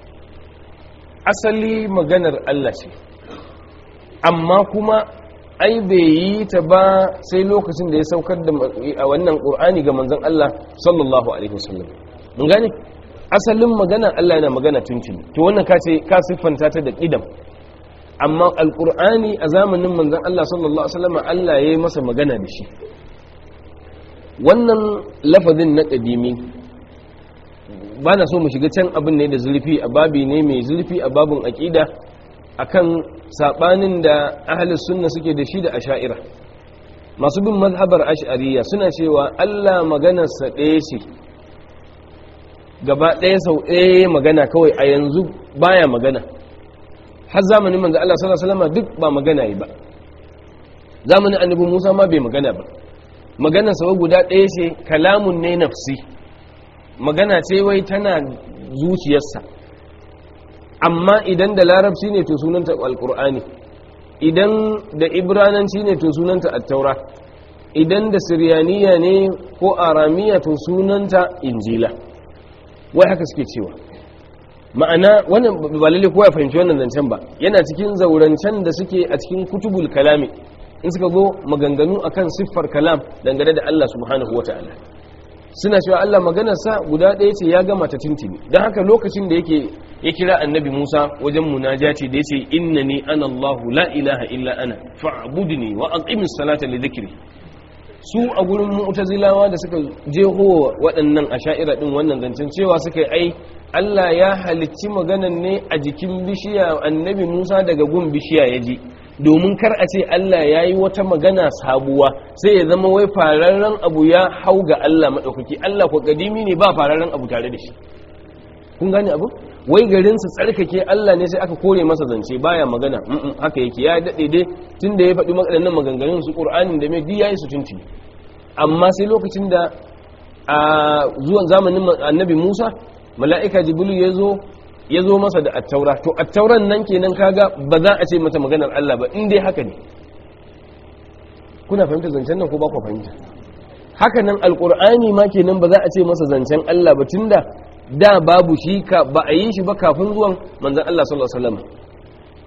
asali maganar Allah ce amma kuma ai bai yi ta ba sai lokacin da ya saukar da a wannan ƙur'ani ga manzon Allah sallallahu alaihi wasallam mun gane asalin magana Allah yana magana tuntuni to wannan ka ce ka siffanta ta da ƙidam amma alƙur'ani a zamanin manzon Allah sallallahu alaihi wasallam Allah ya yi masa magana da shi wannan lafazin na ƙadimi ba na so mu shiga can abin ne da zurfi a babi ne mai zurfi a babin aƙida akan sabanin da ahlus sunna suke da shi da asha'ira masu bin mazhabar ash'ariya suna cewa Allah maganarsa ɗaya ce gaba ɗaya sau ɗaya magana kawai a yanzu baya magana har zamanin manzo Allah sallallahu alaihi wasallam duk ba magana yi ba zamanin annabi Musa ma bai magana ba maganar sa guda ɗaya ce kalamun ne nafsi magana ce wai tana zuciyarsa amma idan da larabci ne to sunanta alkur'ani idan da ibrananci ne to sunanta attaura idan da siryaniya ne ko aramiya to sunanta injila wai haka suke cewa ma'ana wannan ba lalle kowa ya fahimci wannan zancen ba yana cikin zaurancen da suke a cikin kutubul kalami in suka zo maganganu akan siffar kalam dangane da Allah subhanahu wata'ala suna cewa Allah maganarsa guda ɗaya ce ya gama ta tintini don haka lokacin da yake ya kira annabi Musa wajen munajati da yace innani ana Allahu la ilaha illa ana fa'budni wa aqimis salata li dhikri su a gurin mu'tazilawa da suka jeho waɗannan asha'ira din wannan zancen cewa suka yi ai Allah ya halicci maganan ne a jikin bishiya annabi Musa daga gun bishiya ya ji domin kar a ce Allah ya yi wata magana sabuwa sai ya zama wai fararren abu ya hau ga Allah maɗaukaki Allah ko kadimi ne ba fararren abu tare da shi kun gane abu wai garin su tsarkake Allah ne sai aka kore masa zance baya magana haka yake ya daɗe dai tun da ya faɗi waɗannan maganganun su ƙur'anin da mai biya su tunci amma sai lokacin da a zuwan zamanin annabi Musa mala'ika jibrilu ya zo ya zo masa da attaura to attauran nan kenan kaga ba za a ce mata maganar Allah ba in dai haka ne kuna fahimta zancen nan ko ba ku fahimta haka nan alkur'ani ma kenan ba za a ce masa zancen Allah ba tunda da babu shi ka ba a yi shi ba kafin zuwan manzon Allah sallallahu alaihi wasallam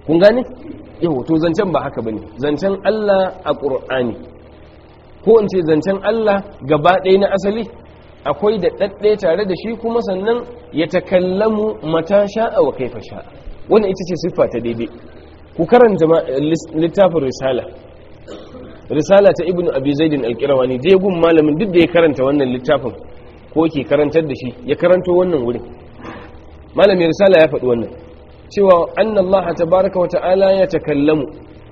kun gane yau to zancen ba haka bane zancen Allah a Qur'ani ko in ce zancen Allah gaba ɗaya na asali akwai da ɗaɗɗe tare da shi kuma sannan ya takallamu mata sha'a wa kaifa sha'a wannan ita ce siffa ta daidai ku karanta littafin risala risala ta ibnu abi zaidin alqirawani je gun malamin duk da ya karanta wannan littafin ko ke karantar da shi ya karanto wannan wurin malamin risala ya faɗi wannan cewa anna allaha tabaraka wa ta'ala ya takallamu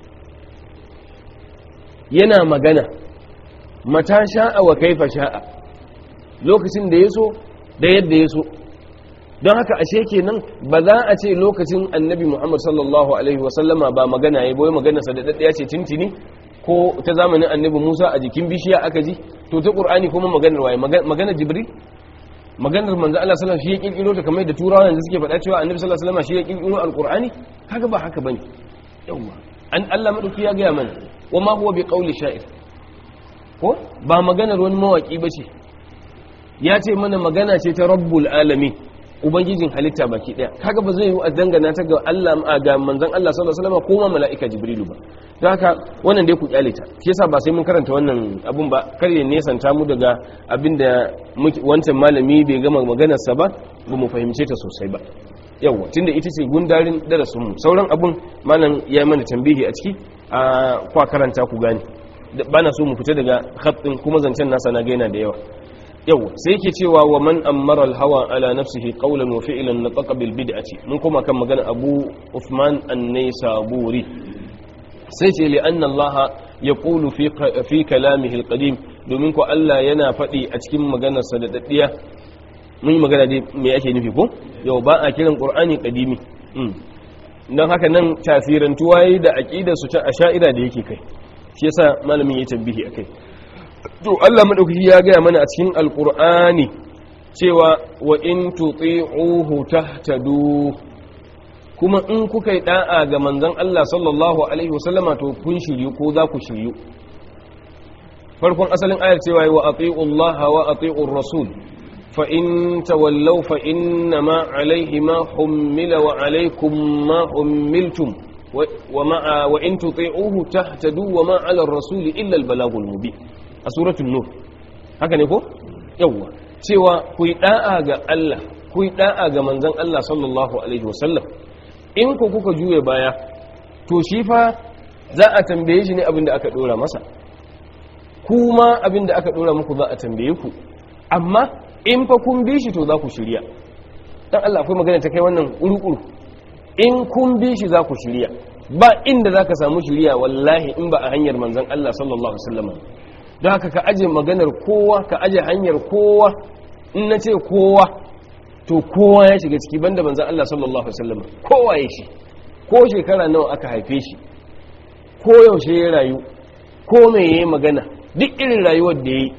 yana magana mata sha'a wa kaifa sha'a lokacin da ya so da yadda ya so don haka ashe kenan ba za a ce lokacin annabi muhammad sallallahu alaihi wasallama ba magana ya boye maganarsa da daɗaya ce tintini ko ta zamanin annabi musa a jikin bishiya aka ji to ta ƙur'ani kuma maganar waye maganar jibril maganar manzo Allah sallallahu alaihi shi ya kirkiro ta kamar da turawa yanzu suke faɗa cewa annabi sallallahu alaihi wasallam shi ya kirkiro alqur'ani kaga ba haka bane yawa an Allah madauki ya ga mana wa ma huwa biqauli sha'ir ko ba maganar wani mawaki bace ya ce mana magana ce ta rabbul alamin ubangijin halitta baki daya kaga ba zai yi a dangana ta ga Allah ga manzon Allah sallallahu alaihi wasallam ko ma mala'ika jibrilu ba don haka wannan dai ku kyale ta shi yasa ba sai mun karanta wannan abun ba kar ya nesanta mu daga abinda wancan malami bai gama maganar sa ba ba mu fahimce ta sosai ba yawa tunda ita ce gundarin darasin mu sauran abun malam ya yi mana tambihi a ciki a kwa karanta ku gane bana so mu fita daga khatin kuma zancen nasa na gaina da yawa yau sai yake cewa wa man ammara al-hawa ala nafsihi qawlan wa fi'lan nataqa bil bid'ati mun kuma kan magana Abu Uthman an-Naisaburi sai ce li anna Allah yaqulu fi fi kalamihi al-qadim domin ko Allah yana faɗi a cikin maganarsa da daddiya mun yi magana dai me ake nufi ko yau ba a kiran Qur'ani qadimi dan haka nan tasirantuwa yi da aqidar su ta asha'ira da yake kai shi yasa malamin ya tambihi akai to Allah madaukaki ya gaya mana a cikin alkur'ani cewa wa in tuti'uhu tahtadu kuma in kuka yi da'a ga manzon Allah sallallahu alaihi wasallama to kun shiryu ko za ku shiryu farkon asalin ayar cewa wa ati'u Allah wa ati'ur rasul fa in tawallaw fa inna ma alaihi ma hummila wa alaikum ma hummiltum wa in tuti'uhu tahtadu wa ma 'ala ar-rasuli illa al-balagul mubin a suratul nur haka ne ko yawwa cewa ku yi da'a ga Allah ku yi da'a ga manzon Allah sallallahu alaihi wasallam in ku kuka juye baya to shi fa za a tambaye shi ne abinda aka dora masa kuma abinda aka dora muku za a tambaye ku amma in fa kun bi shi to za ku shirya dan Allah akwai magana ta kai wannan urukuru in kun bi shi za ku shirya ba inda za ka samu shirya wallahi in ba a hanyar manzon Allah sallallahu alaihi wasallam don haka ka aje maganar kowa ka aje hanyar kowa in na ce kowa to kowa ya shiga ciki banda manzan Allah sallallahu Alaihi wasallam kowa ya shi ko shekara nawa aka haife shi ko yaushe ya rayu ko mai ya yi magana duk irin rayuwar da ya yi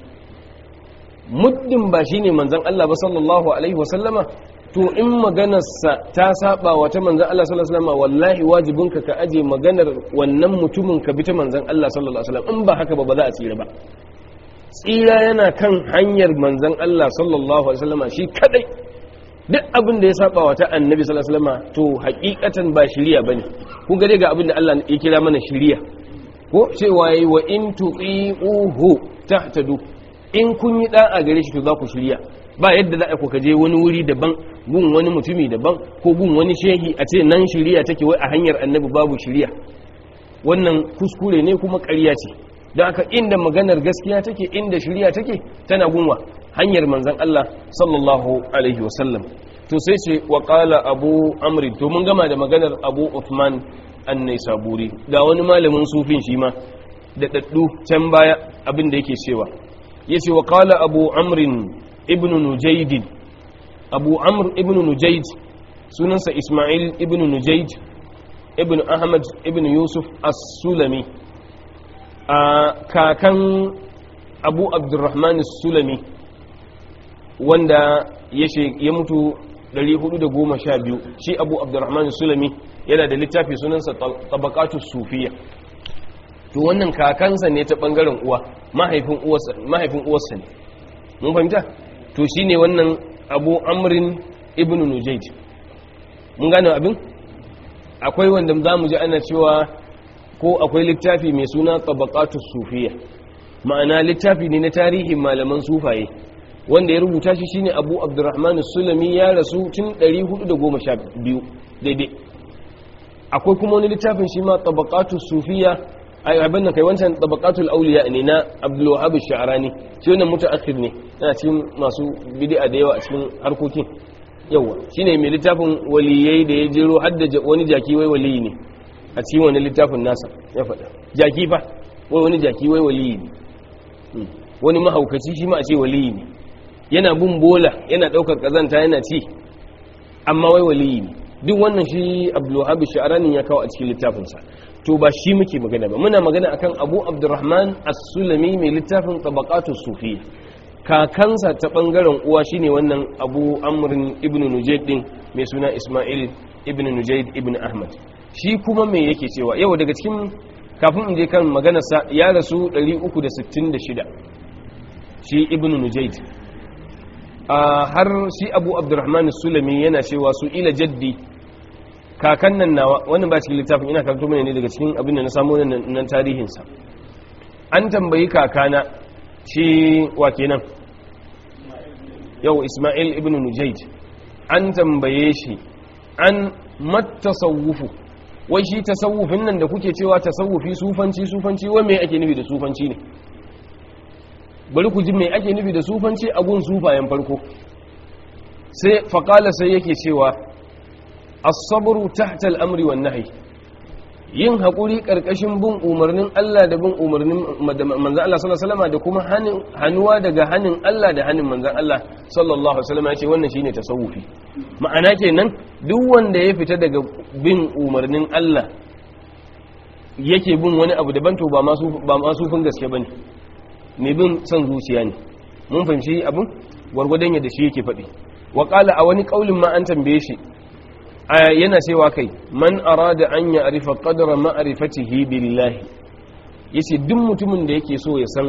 muddin ba shi ne manzan Allah ba sallallahu Alaihi wasallama to in maganarsa ta saba wa ta manzan Allah sallallahu Alaihi wasallama wallahi wajibinka ka aje maganar wannan mutumin ka bi ta manzan Allah sallallahu Alaihi wasallam in ba haka ba ba za a tsira ba tsira yana kan hanyar manzan Allah sallallahu Alaihi wasallama shi kadai duk abin da ya saba wa ta annabi sallallahu alaihi wasallam to hakikatan ba shiriya bane kun ga ga abin da Allah ya kira mana shiriya ko cewa yayi wa in tuqiuhu tahtadu in kun yi da'a gare shi to za ku shiriya ba yadda za a ku kaje wani wuri daban gun wani mutumi daban ko gun wani shehi a ce nan shiriya take wai a hanyar annabi babu shiriya wannan kuskure ne kuma ƙarya ce don haka inda maganar gaskiya take inda shiriya take tana gunwa hanyar manzan Allah sallallahu alaihi wasallam to sai ce wa qala abu amri to mun gama da maganar abu uthman an-naisaburi ga wani malamin sufin shi ma da daddu can baya abin da yake cewa yace wa qala abu amrin ibn nujayd abu amr ibn nujayd sunansa isma'il ibn nujayd ibn ahmad ibn yusuf as-sulami a kakan abu abdurrahman sulami wanda ya mutu 412 shi abu abdurrahman sulami yana da littafi sunansa tabakatu sufiya to wannan kakansa ne ta bangaren uwa mahaifin uwarsa ne mun fahimta to shi ne wannan abu amrin ibn nujaid mun gane abin akwai wanda za mu ji ana cewa ko akwai littafi mai suna tabaqatu sufiya ma'ana littafi ne na tarihin malaman sufaye wanda ya rubuta shi shine Abu Abdurrahman Sulami ya rasu tun 412 daidai akwai kuma wani littafin shi ma tabaqatu sufiya ai abin nan kai wancan tabaqatul awliya ne na Abdul Wahhab Sha'rani shi wannan mutaakhir ne yana cikin masu bid'a da yawa a cikin harkokin yawa shine mai littafin waliyai da ya jero hadda wani jaki wai waliyi ne a cikin wani littafin nasa ya faɗa jaki fa wai wani jaki wai waliyi ne wani mahaukaci shi ma a ce waliyi ne yana bin bola yana ɗaukar ƙazanta yana ci amma wai waliyi ne duk wannan shi abdulwahab sha'arani ya kawo a cikin littafinsa to ba shi muke magana ba muna magana akan abu abdurrahman as-sulami mai littafin tabaqatus sufiyya kakansa ta bangaren uwa shine wannan abu amrin ibn nujayd din mai suna isma'il ibn nujayd ibn ahmad shi kuma me yake cewa yau daga cikin kafin in je kan maganarsa ya rasu 366 shi ibn nujayd har shi abu abdurrahman sulami yana cewa su ila jaddi kakan nan nawa wannan ba cikin littafin ina karanto mana ne daga cikin abin da na samu nan tarihinsa an tambayi kakana shi wa kenan yau ismail ibn nujayd an tambaye shi an matasawufu wai shi tasawufin nan da kuke cewa tasawufi sufanci sufanci wai me ake nufi da sufanci ne bari ku ji me ake nufi da sufanci a gun sufayen farko sai faƙala sai yake cewa as-sabru tahta al-amri wan nahy yin haƙuri ƙarƙashin bin umarnin Allah da bin umarnin manzan Allah sallallahu alaihi da kuma hannuwa daga hannun Allah da hannun manzan Allah sallallahu alaihi wasallam ya ce wannan shine tasawufi ma'ana kenan duk wanda ya fita daga bin umarnin Allah yake bin wani abu daban to ba masu ba masufin gaske bane mai bin son zuciya ne mun fahimci abin gwargwadon yadda shi yake faɗi wa a wani kaulin ma an tambaye shi yana cewa kai man arada an ya arifa qadra ma'rifatihi billahi yace duk mutumin da yake so ya san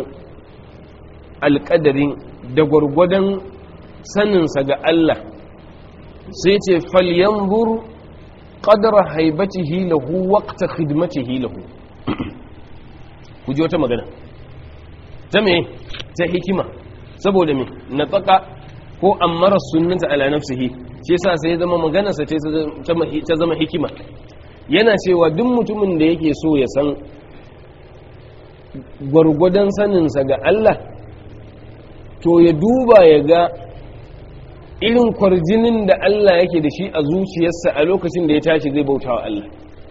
alƙadarin da gwargwadon saninsa ga Allah sai ce falyanzur qadra haibatihi lahu waqta khidmatihi lahu ku ji wata magana ta me ta hikima saboda me na tsaka ko ammara sunnata ala nafsihi shi yasa sai ya zama maganarsa ta zama hikima yana cewa duk mutumin da yake so ya san gwargwadon saninsa ga Allah to ya duba ya ga irin kwarjinin da Allah yake da shi a zuciyarsa a lokacin da ya tashi zai bauta wa Allah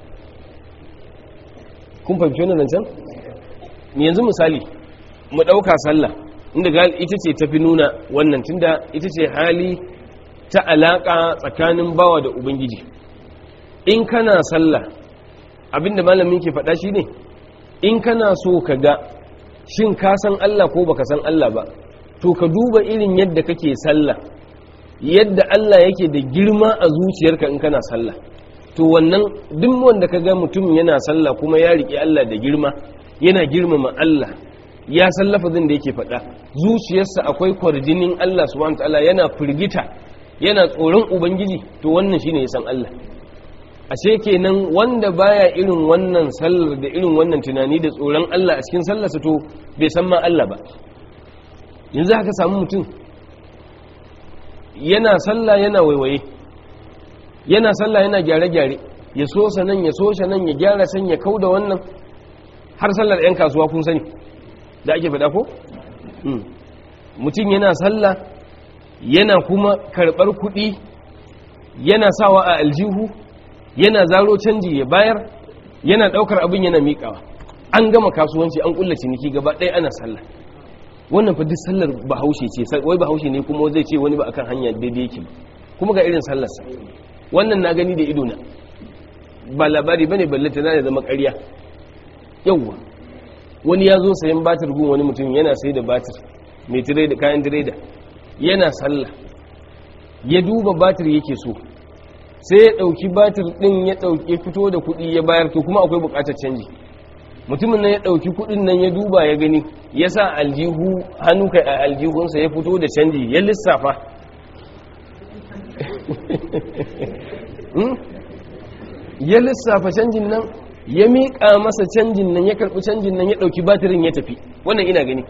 kun fahimci wannan zancen yanzu misali mu ɗauka sallah inda ita ce tafi nuna wannan tunda ita ce hali ta alaƙa tsakanin bawa da ubangiji in kana sallah abinda malamin ke faɗa shi ne in kana so ka ga shin ka san Allah ko baka san Allah ba to ka duba irin yadda kake sallah yadda Allah yake da girma a zuciyarka in kana sallah to wannan duk wanda ka ga mutum yana sallah kuma ya riƙe Allah da girma yana girmama Allah ya san lafazin da yake faɗa zuciyarsa akwai kwarjinin Allah subhanahu wataala yana firgita yana tsoron ubangiji to wannan shine ya san Allah ashe kenan wanda baya irin wannan sallar da irin wannan tunani da tsoron Allah a cikin sallarsa to bai san ma Allah ba yanzu haka samu mutum yana sallah yana waiwaye yana sallah yana gyare-gyare ya so nan ya so nan ya gyara san ya kauda wannan har sallar 'yan kasuwa kun sani da ake faɗa ko? mutum yana sallah yana kuma karɓar kuɗi yana sawa a aljihu yana zaro canji ya bayar yana ɗaukar abin yana miƙawa an gama kasuwanci an ƙulla ciniki gaba ɗaya ana sallah wannan fa duk sallar bahaushe ce wai bahaushe ne kuma zai ce wani ba akan hanya daidai yake kuma ga irin sallarsa wannan na gani da idona ba labari bane ballata na da zama ƙarya yawwa wani ya zo sayan batir gun wani mutum yana sai da batir mai tireda kayan tireda yana sallah ya duba batir yake so sai ya dauki batir din ya dauki fito da kudi ya bayar to kuma akwai bukatar canji mutumin nan ya dauki kudin nan ya duba ya gani ya sa aljihu hannu kai a aljihunsa ya fito da canji ya lissafa ya lissafa canjin nan ya miƙa masa canjin nan ya karɓi canjin nan ya ɗauki batirin ya tafi wannan ina gani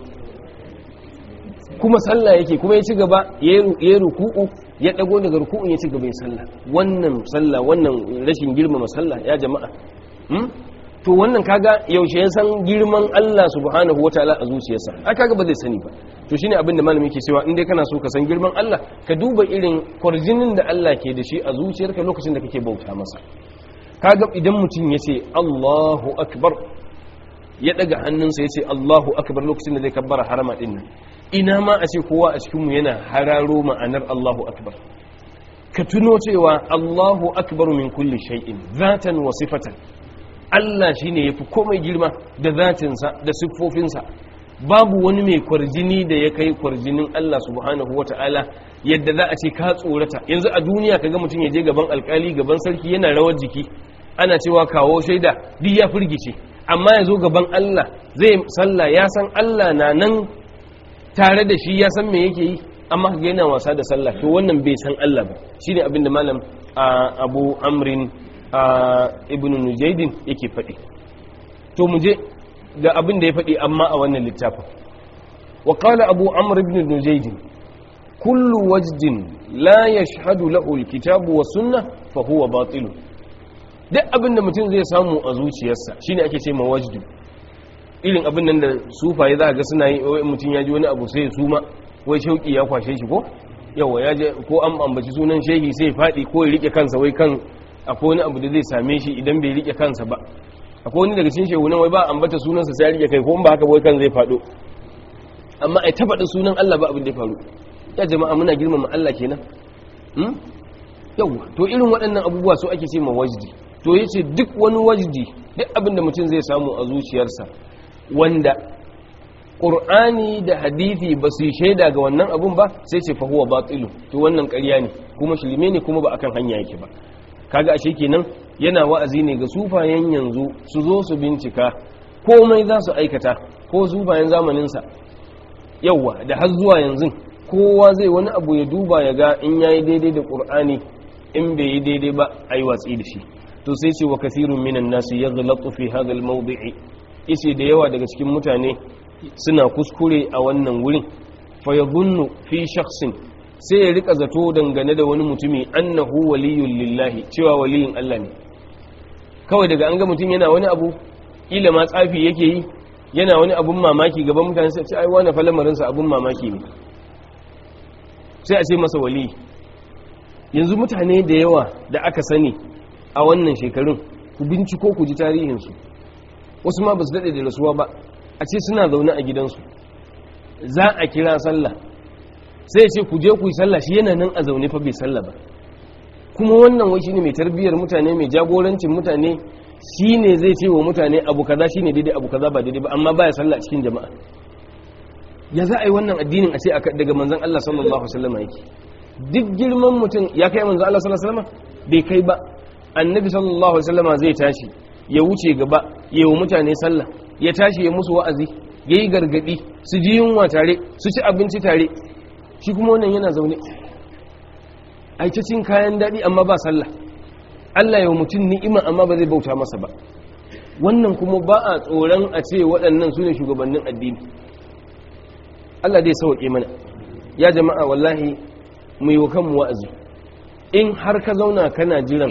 kuma sallah yake kuma ya ci gaba ya yi ruku'u ya ɗago daga ruku'un ya ci gaba ya sallah wannan sallah wannan rashin girmama sallah ya jama'a to wannan kaga yaushe ya san girman Allah subhanahu wataala a zuciyarsa ai kaga ba zai sani ba to shine abin da malami ke cewa in dai kana so ka san girman Allah ka duba irin kwarjinin da Allah ke da shi a zuciyarka lokacin da kake bauta masa kaga idan mutum ya ce Allahu akbar ya daga hannunsa ya ce Allahu akbar lokacin da zai kabbara harama din nan ina ma a ce kowa a cikinmu yana hararo ma'anar Allahu akbar ka tuno cewa Allahu akbar min kulli shay'in zatan wa sifatan Allah shine yafi komai girma da zatinsa da siffofinsa babu wani mai kwarjini da ya kai kwarjinin Allah subhanahu wata'ala yadda za a ce ka tsorata yanzu a duniya kaga mutum ya je gaban alkali gaban sarki yana rawar jiki ana cewa kawo shaida duk ya firgice amma ya zo gaban Allah zai sallah ya san Allah na nan tare da shi ya san me yake yi amma ga yana wasa da sallah to wannan bai san Allah ba shine abin da malam Abu Amrin ibn Nujaydin yake faɗi to mu je ga abin da ya faɗi amma a wannan littafin wa qala Abu Amr ibn Nujaydin kullu wajdin la yashhadu lahu alkitabu wa sunnah fa huwa batil duk abin da mutum zai samu a zuciyarsa shine ake ce ma wajdu irin abin nan da sufaye za a ga suna yi wai mutum ya ji wani abu sai ya suma wai shauki ya kwashe shi ko yawa ya je ko an ambaci sunan shehi sai faɗi ko ya rike kansa wai kan akwai wani abu da zai same shi idan bai rike kansa ba akwai wani daga cikin shehu nan wai ba ambata sunansa sai ya rike kai ko in ba haka wai kan zai faɗo amma ai ta faɗin sunan Allah ba abin da ya faru ya jama'a muna girmama Allah kenan hmm? yawa to irin waɗannan abubuwa su ake ce ma wajdi to yace duk wani wajdi duk abin da mutum zai samu a zuciyarsa wanda ƙur'ani da hadithi ba su yi shaida ga wannan abun ba sai ce fahuwa batilu to wannan ƙarya ne kuma shirme ne kuma ba akan hanya yake ba kaga ashe kenan yana wa'azi ne ga sufayen yanzu su zo su bincika komai za su aikata ko sufayen zamaninsa yauwa da har zuwa yanzu kowa zai wani abu ya duba ya ga in yayi daidai da ƙur'ani in bai yi daidai ba a yi watsi da shi to sai ce wa kasirun minan nasu ya zalatu fi hadal mawdi'i yace da yawa daga cikin mutane suna kuskure a wannan wurin fa yadhunnu fi shakhsin sai ya rika zato dangane da wani mutumi annahu waliyul lillahi cewa waliyin Allah ne kawai daga an ga mutum yana wani abu kila ma tsafi yake yi yana wani abun mamaki gaban mutane sai ce ai wani falamarin sa abun mamaki ne sai a ce masa wali yanzu mutane da yawa da aka sani a wannan shekarun ku binciko ku ji tarihinsu wasu ma ba su daɗe da rasuwa ba a ce suna zaune a gidansu za a kira sallah sai ce ku je ku yi sallah shi yana nan a zaune fa bai sallah ba kuma wannan wai shine mai tarbiyyar mutane mai jagorancin mutane shine zai ce wa mutane abu kaza shine daidai abu kaza ba daidai ba amma baya sallah cikin jama'a ya za a yi wannan addinin a ce daga manzon Allah sallallahu alaihi wasallam yake duk girman mutum ya kai manzon Allah sallallahu alaihi wasallam bai kai ba annabi sallallahu alaihi wasallam zai tashi ya wuce gaba ya wa mutane sallah ya tashi ya musu wa'azi ya yi gargadi su ji yunwa tare su ci abinci tare shi kuma wannan yana zaune a cin kayan daɗi amma ba sallah Allah ya wa mutum ni'ima amma ba zai bauta masa ba wannan kuma ba a tsoron a ce waɗannan su ne shugabannin addini Allah dai sauƙe mana ya jama'a wallahi mu yi wa kanmu wa'azi in har ka zauna kana jiran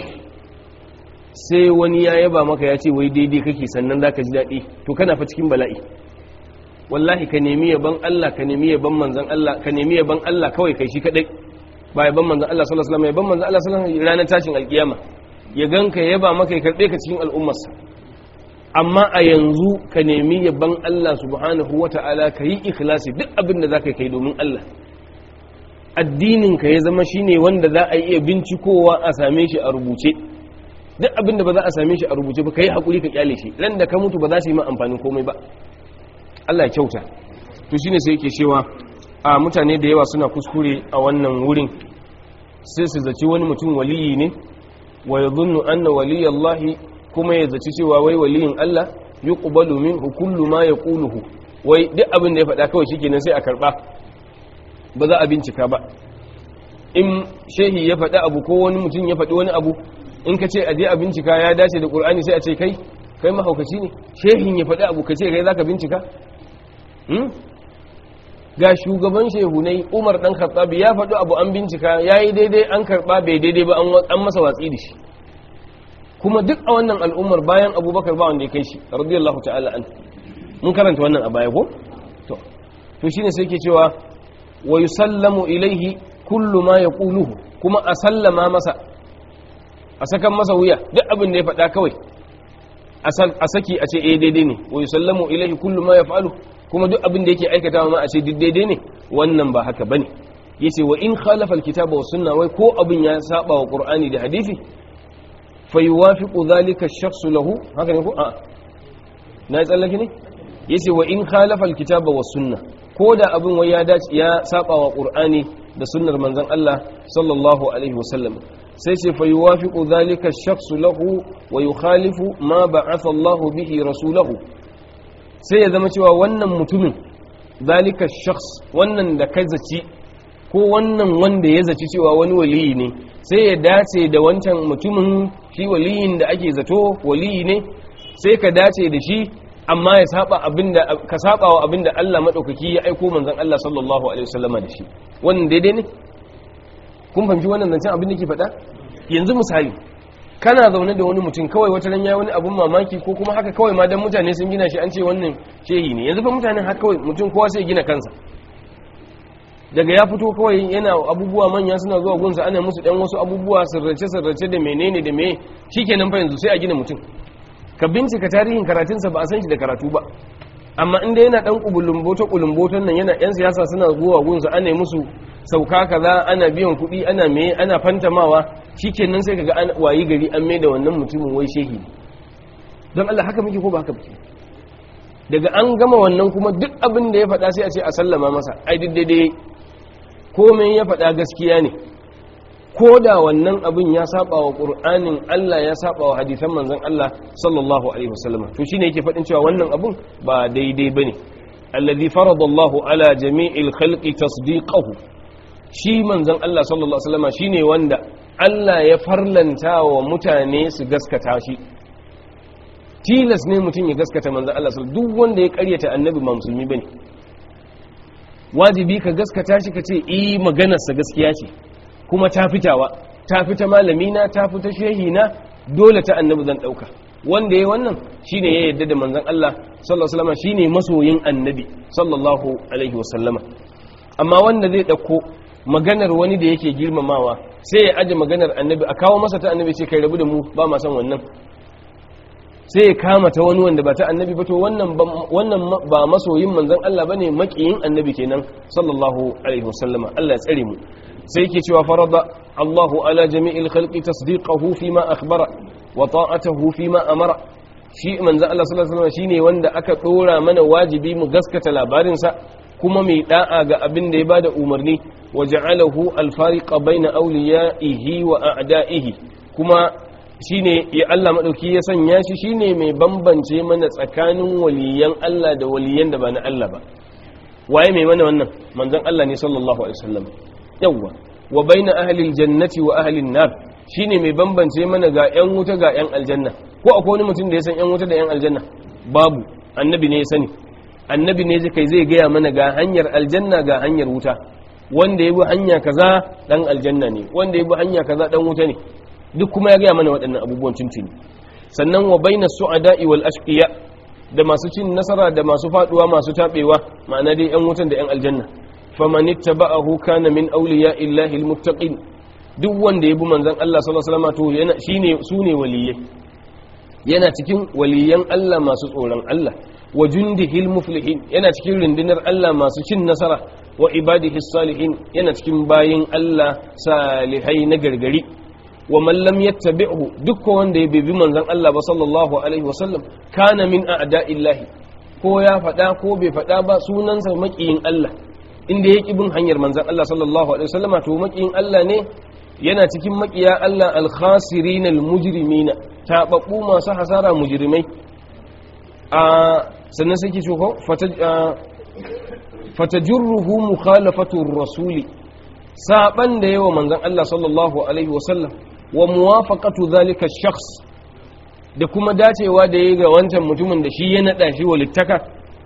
sai wani ya yaba maka ya ce wai daidai kake sannan za ka ji daɗi to kana fa cikin bala'i wallahi ka nemi yaban Allah ka nemi yaban manzan Allah ka nemi yaban Allah kawai kai shi kadai ba yaban manzan Allah sallallahu alaihi wasallam yaban manzan Allah sallallahu alaihi wasallam ranar tashin alkiyama ya ganka ya yaba maka ya karbe ka cikin al'ummarsa amma a yanzu ka nemi yaban Allah subhanahu wata'ala ka yi ikhlasi duk abin da zaka kai domin Allah addinin ka ya zama shine wanda za a iya bincikowa a same shi a rubuce duk abin da ba za a same shi a rubuce ba kai hakuri ka kyale shi ran da ka mutu ba za su yi ma amfanin komai ba Allah ya kyauta to shine sai yake cewa a mutane da yawa suna kuskure a wannan wurin sai su zaci wani mutum waliyi ne wa yadhunnu anna waliyallahi kuma ya zaci cewa wai waliyin Allah yuqbalu minhu kullu ma yaquluhu wai duk abin da ya faɗa kawai shikenan sai a karba ba za a bincika ba in shehi ya faɗi abu ko wani mutum ya faɗi wani abu in ka ce a je a bincika ya dace da qur'ani sai a ce kai kai mahaukaci ne shehin ya faɗi abu ka ce kai zaka bincika hmm? ga shugaban shehunai umar dan khattab ya faɗi abu an bincika yayi daidai an karba bai daidai ba an masa watsi da shi kuma duk a wannan al'ummar bayan abubakar ba wanda ya kai shi radiyallahu ta'ala an mun karanta wannan a baya ko to to shine sai ke cewa wa yusallamu ilaihi kullu ma yaquluhu kuma a sallama masa a sakan masa wuya duk abin da ya faɗa kawai a saki a ce eh daidai ne wa yusallamu ilaihi kullu ma yaf'alu kuma duk abin da yake aikatawa ma a ce duk daidai ne wannan ba haka bane yace wa in khalafa alkitaba was sunna wai ko abin ya saba wa qur'ani da hadisi fa yuwafiqu dhalika ash-shakhs lahu haka ne ko a na tsallake ne yace wa in khalafa alkitaba was sunna ko da abin wai ya dace ya saba wa qur'ani da sunnar manzon Allah sallallahu alaihi wasallam sai ce fa yuwafiqu dhalika ash-shakhs lahu wa yukhalifu ma ba'atha Allah bihi rasulahu sai ya zama cewa wannan mutumin zalika shakhs wannan da ka zaci ko wannan wanda ya zaci cewa wani waliyi ne sai ya dace da wancan mutumin shi waliyin da ake zato waliyi ne sai ka dace da shi amma ya saba abinda ka saba wa abinda Allah madaukaki ya aiko manzon Allah sallallahu alaihi wasallama da shi wannan daidai ne kun fahimci wannan zancen abin da ke faɗa yanzu misali kana zaune da wani mutum kawai wata ran yayi wani abun mamaki ko kuma haka kawai ma dan mutane sun gina shi an ce wannan shehi ne yanzu fa mutanen haka kawai mutum kowa sai gina kansa daga ya fito kawai yana abubuwa manya suna zuwa gunsa ana musu dan wasu abubuwa sirrace sirrace da menene da me shikenan fa yanzu sai a gina mutum ka bincika tarihin karatunsa ba a san shi da karatu ba amma inda yana dan kulumboto kulumboton nan yana yan siyasa suna zuwa gunsa ana musu sauka kaza ana biyan kuɗi ana me ana fantamawa shikenan sai kaga an wayi gari an mai da wannan mutumin wai shehi don Allah haka muke ko ba haka muke daga an gama wannan kuma duk abin da ya faɗa sai a ce a sallama masa ai duk daidai komai ya faɗa gaskiya ne ko da wannan abin ya saba wa ƙur'anin Allah ya saba wa hadisan manzon Allah sallallahu alaihi wasallam to shine yake faɗin cewa wannan abun ba daidai bane alladhi faradallahu ala jami'il khalqi tasdiqahu shi manzon Allah sallallahu alaihi wasallam shine wanda Allah ya farlanta wa mutane su gaskata shi tilas ne mutum ya gaskata manzon Allah sallallahu duk wanda ya karyata annabi ba musulmi bane wajibi ka gaskata shi ka ce eh maganarsa gaskiya ce kuma ta fitawa ta fita malamina ta fita shehina dole ta annabi zan dauka wanda yayi wannan shine ya yarda da manzon Allah sallallahu alaihi wasallam shine masoyin annabi sallallahu alaihi wasallama amma wanda zai dauko maganar wani da yake girmamawa sai ya aje maganar annabi a kawo masa ta annabi ce kai rabu da mu ba ma san wannan sai ya kama ta wani wanda ba ta annabi ba to wannan wannan ba masoyin manzon Allah bane makiyin annabi kenan sallallahu alaihi wasallama Allah ya tsare mu sai yake cewa farada Allahu ala jami'il khalqi tasdiqahu fima akhbara wa ta'atuhu fima amara shi manzon Allah sallallahu alaihi wasallam shine wanda aka dora mana wajibi mu gaskata labarin sa kuma mai da'a ga abin da ya bada umarni wa ja'alahu al-fariqa baina awliya'ihi wa a'da'ihi kuma shine ya Allah madauki ya sanya shi shine mai bambance mana tsakanin waliyan Allah da waliyan da ba na Allah ba waye mai mana wannan manzon Allah ne sallallahu alaihi wasallam yawwa wa baina ahli aljannati wa ahli an-nar shine mai bambance mana ga yan wuta ga yan aljanna ko akwai wani mutum da ya san yan wuta da yan aljanna babu annabi ne ya sani annabi ne kai zai gaya mana ga hanyar aljanna ga hanyar wuta wanda ya bi hanya kaza dan aljanna ne wanda ya bi hanya kaza dan wuta ne duk kuma ya gaya mana waɗannan abubuwan tuntuni sannan wa baina su'ada'i wal ashqiya da masu cin nasara da masu faduwa masu tabewa ma'ana dai yan wutan da yan aljanna faman ittaba'ahu kana min awliya illahi almuttaqin duk wanda ya bi manzon Allah sallallahu alaihi wasallam to yana shine sune waliyai yana cikin waliyan Allah masu tsoron Allah wa jundihil muflihin yana cikin rundunar Allah masu cin nasara wa ibadihi salihin yana cikin bayin Allah salihai na gargari wa man lam yattabi'hu duk wanda ya bibi manzon Allah ba sallallahu alaihi wasallam kana min a'da'illahi ko ya fada ko bai fada ba sunansa makiyin Allah inda yake bin hanyar manzon Allah sallallahu alaihi wasallama to makiyin Allah ne yana cikin makiya Allah al-khasirin al-mujrimina tababbu masu hasara mujrimai a sannan sai ke ce ko fatajurruhu mukhalafatu rasuli saban da yawa manzon Allah sallallahu alaihi wasallam wa muwafaqatu zalika shakhs da kuma dacewa da yayi ga wancan mutumin da shi ya nada shi walittaka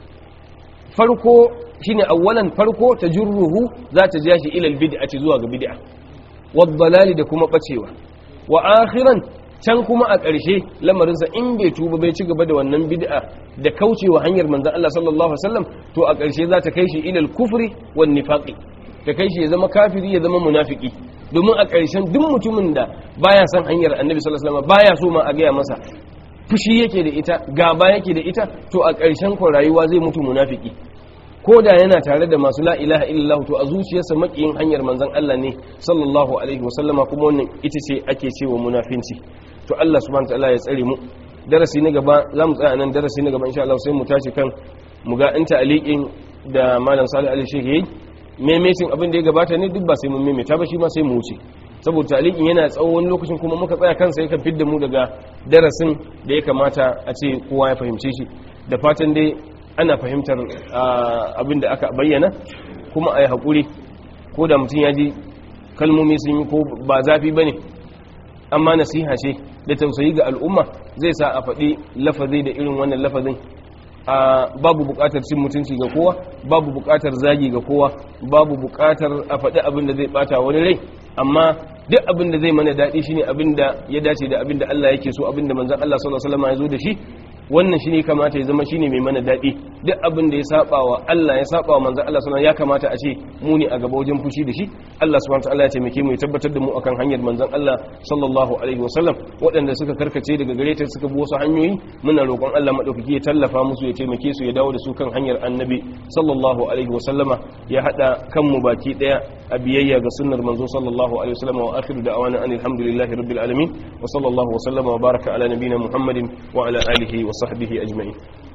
farko shine awwalan farko tajurruhu za ta ja shi ila albid'ati zuwa ga bid'a wad dalali da kuma bacewa wa akhiran can kuma a ƙarshe lamarinsa in bai tuba bai ci gaba da wannan bid'a da kaucewa hanyar manzon Allah sallallahu alaihi wasallam to a ƙarshe za ta kai shi ilal kufri wan nifaqi ta kai shi ya zama kafiri ya zama munafiki domin a ƙarshen duk mutumin da baya son hanyar annabi sallallahu alaihi wasallam baya so ma a gaya masa fushi yake da ita gaba yake da ita to a ƙarshen ko rayuwa zai mutu munafiki ko da yana tare da masu la ilaha illallah to a zuciyarsa makiyin hanyar manzon Allah ne sallallahu alaihi wasallama kuma wannan ita ce ake cewa munafinci to Allah subhanahu wataala ya tsare mu darasi na gaba za mu tsaya nan darasi na gaba insha Allah sai mu tashi kan mu ga in ta'aliqin da malam Salih Ali Sheikh yayi memecin abin da ya gabata ne duk ba sai mun memeta ba shi ma sai mu wuce saboda ta'aliqin yana tsawon lokacin kuma muka tsaya kansa yakan fidda mu daga darasin da ya kamata a ce kowa ya fahimce shi da fatan dai ana fahimtar abin da aka bayyana kuma a yi haƙuri ko da mutum ya ji kalmomi sun yi ko ba zafi ba ne amma nasiha ce da tausayi ga al'umma zai sa a faɗi lafazi da irin wannan lafazin babu buƙatar cin mutunci ga kowa babu buƙatar zagi ga kowa babu buƙatar a faɗi abin da zai ɓata wani rai amma duk abin da zai mana daɗi shine abin da ya dace da abin da Allah yake so abin da manzon Allah sallallahu alaihi wasallam ya zo da shi wannan shine kamata ya zama shine mai mana daɗi duk abin da ya saba wa Allah ya saba wa manzon Allah sallallahu ya kamata a ce mu ne a gaba wajen fushi da shi Allah subhanahu wataala ya taimake mu ya tabbatar da mu akan hanyar manzon Allah sallallahu alaihi wasallam waɗanda suka karkace daga gare ta suka bi wasu hanyoyi muna roƙon Allah madaukaki ya tallafa musu ya taimake su ya dawo da su kan hanyar annabi sallallahu alaihi wasallama ya hada kanmu baki daya a biyayya ga sunnar manzo sallallahu alaihi wasallama wa akhiru da'wana alhamdulillahi rabbil alamin wa sallallahu wa sallama wa baraka ala nabiyyina muhammadin wa ala alihi wa sahbihi ajma'in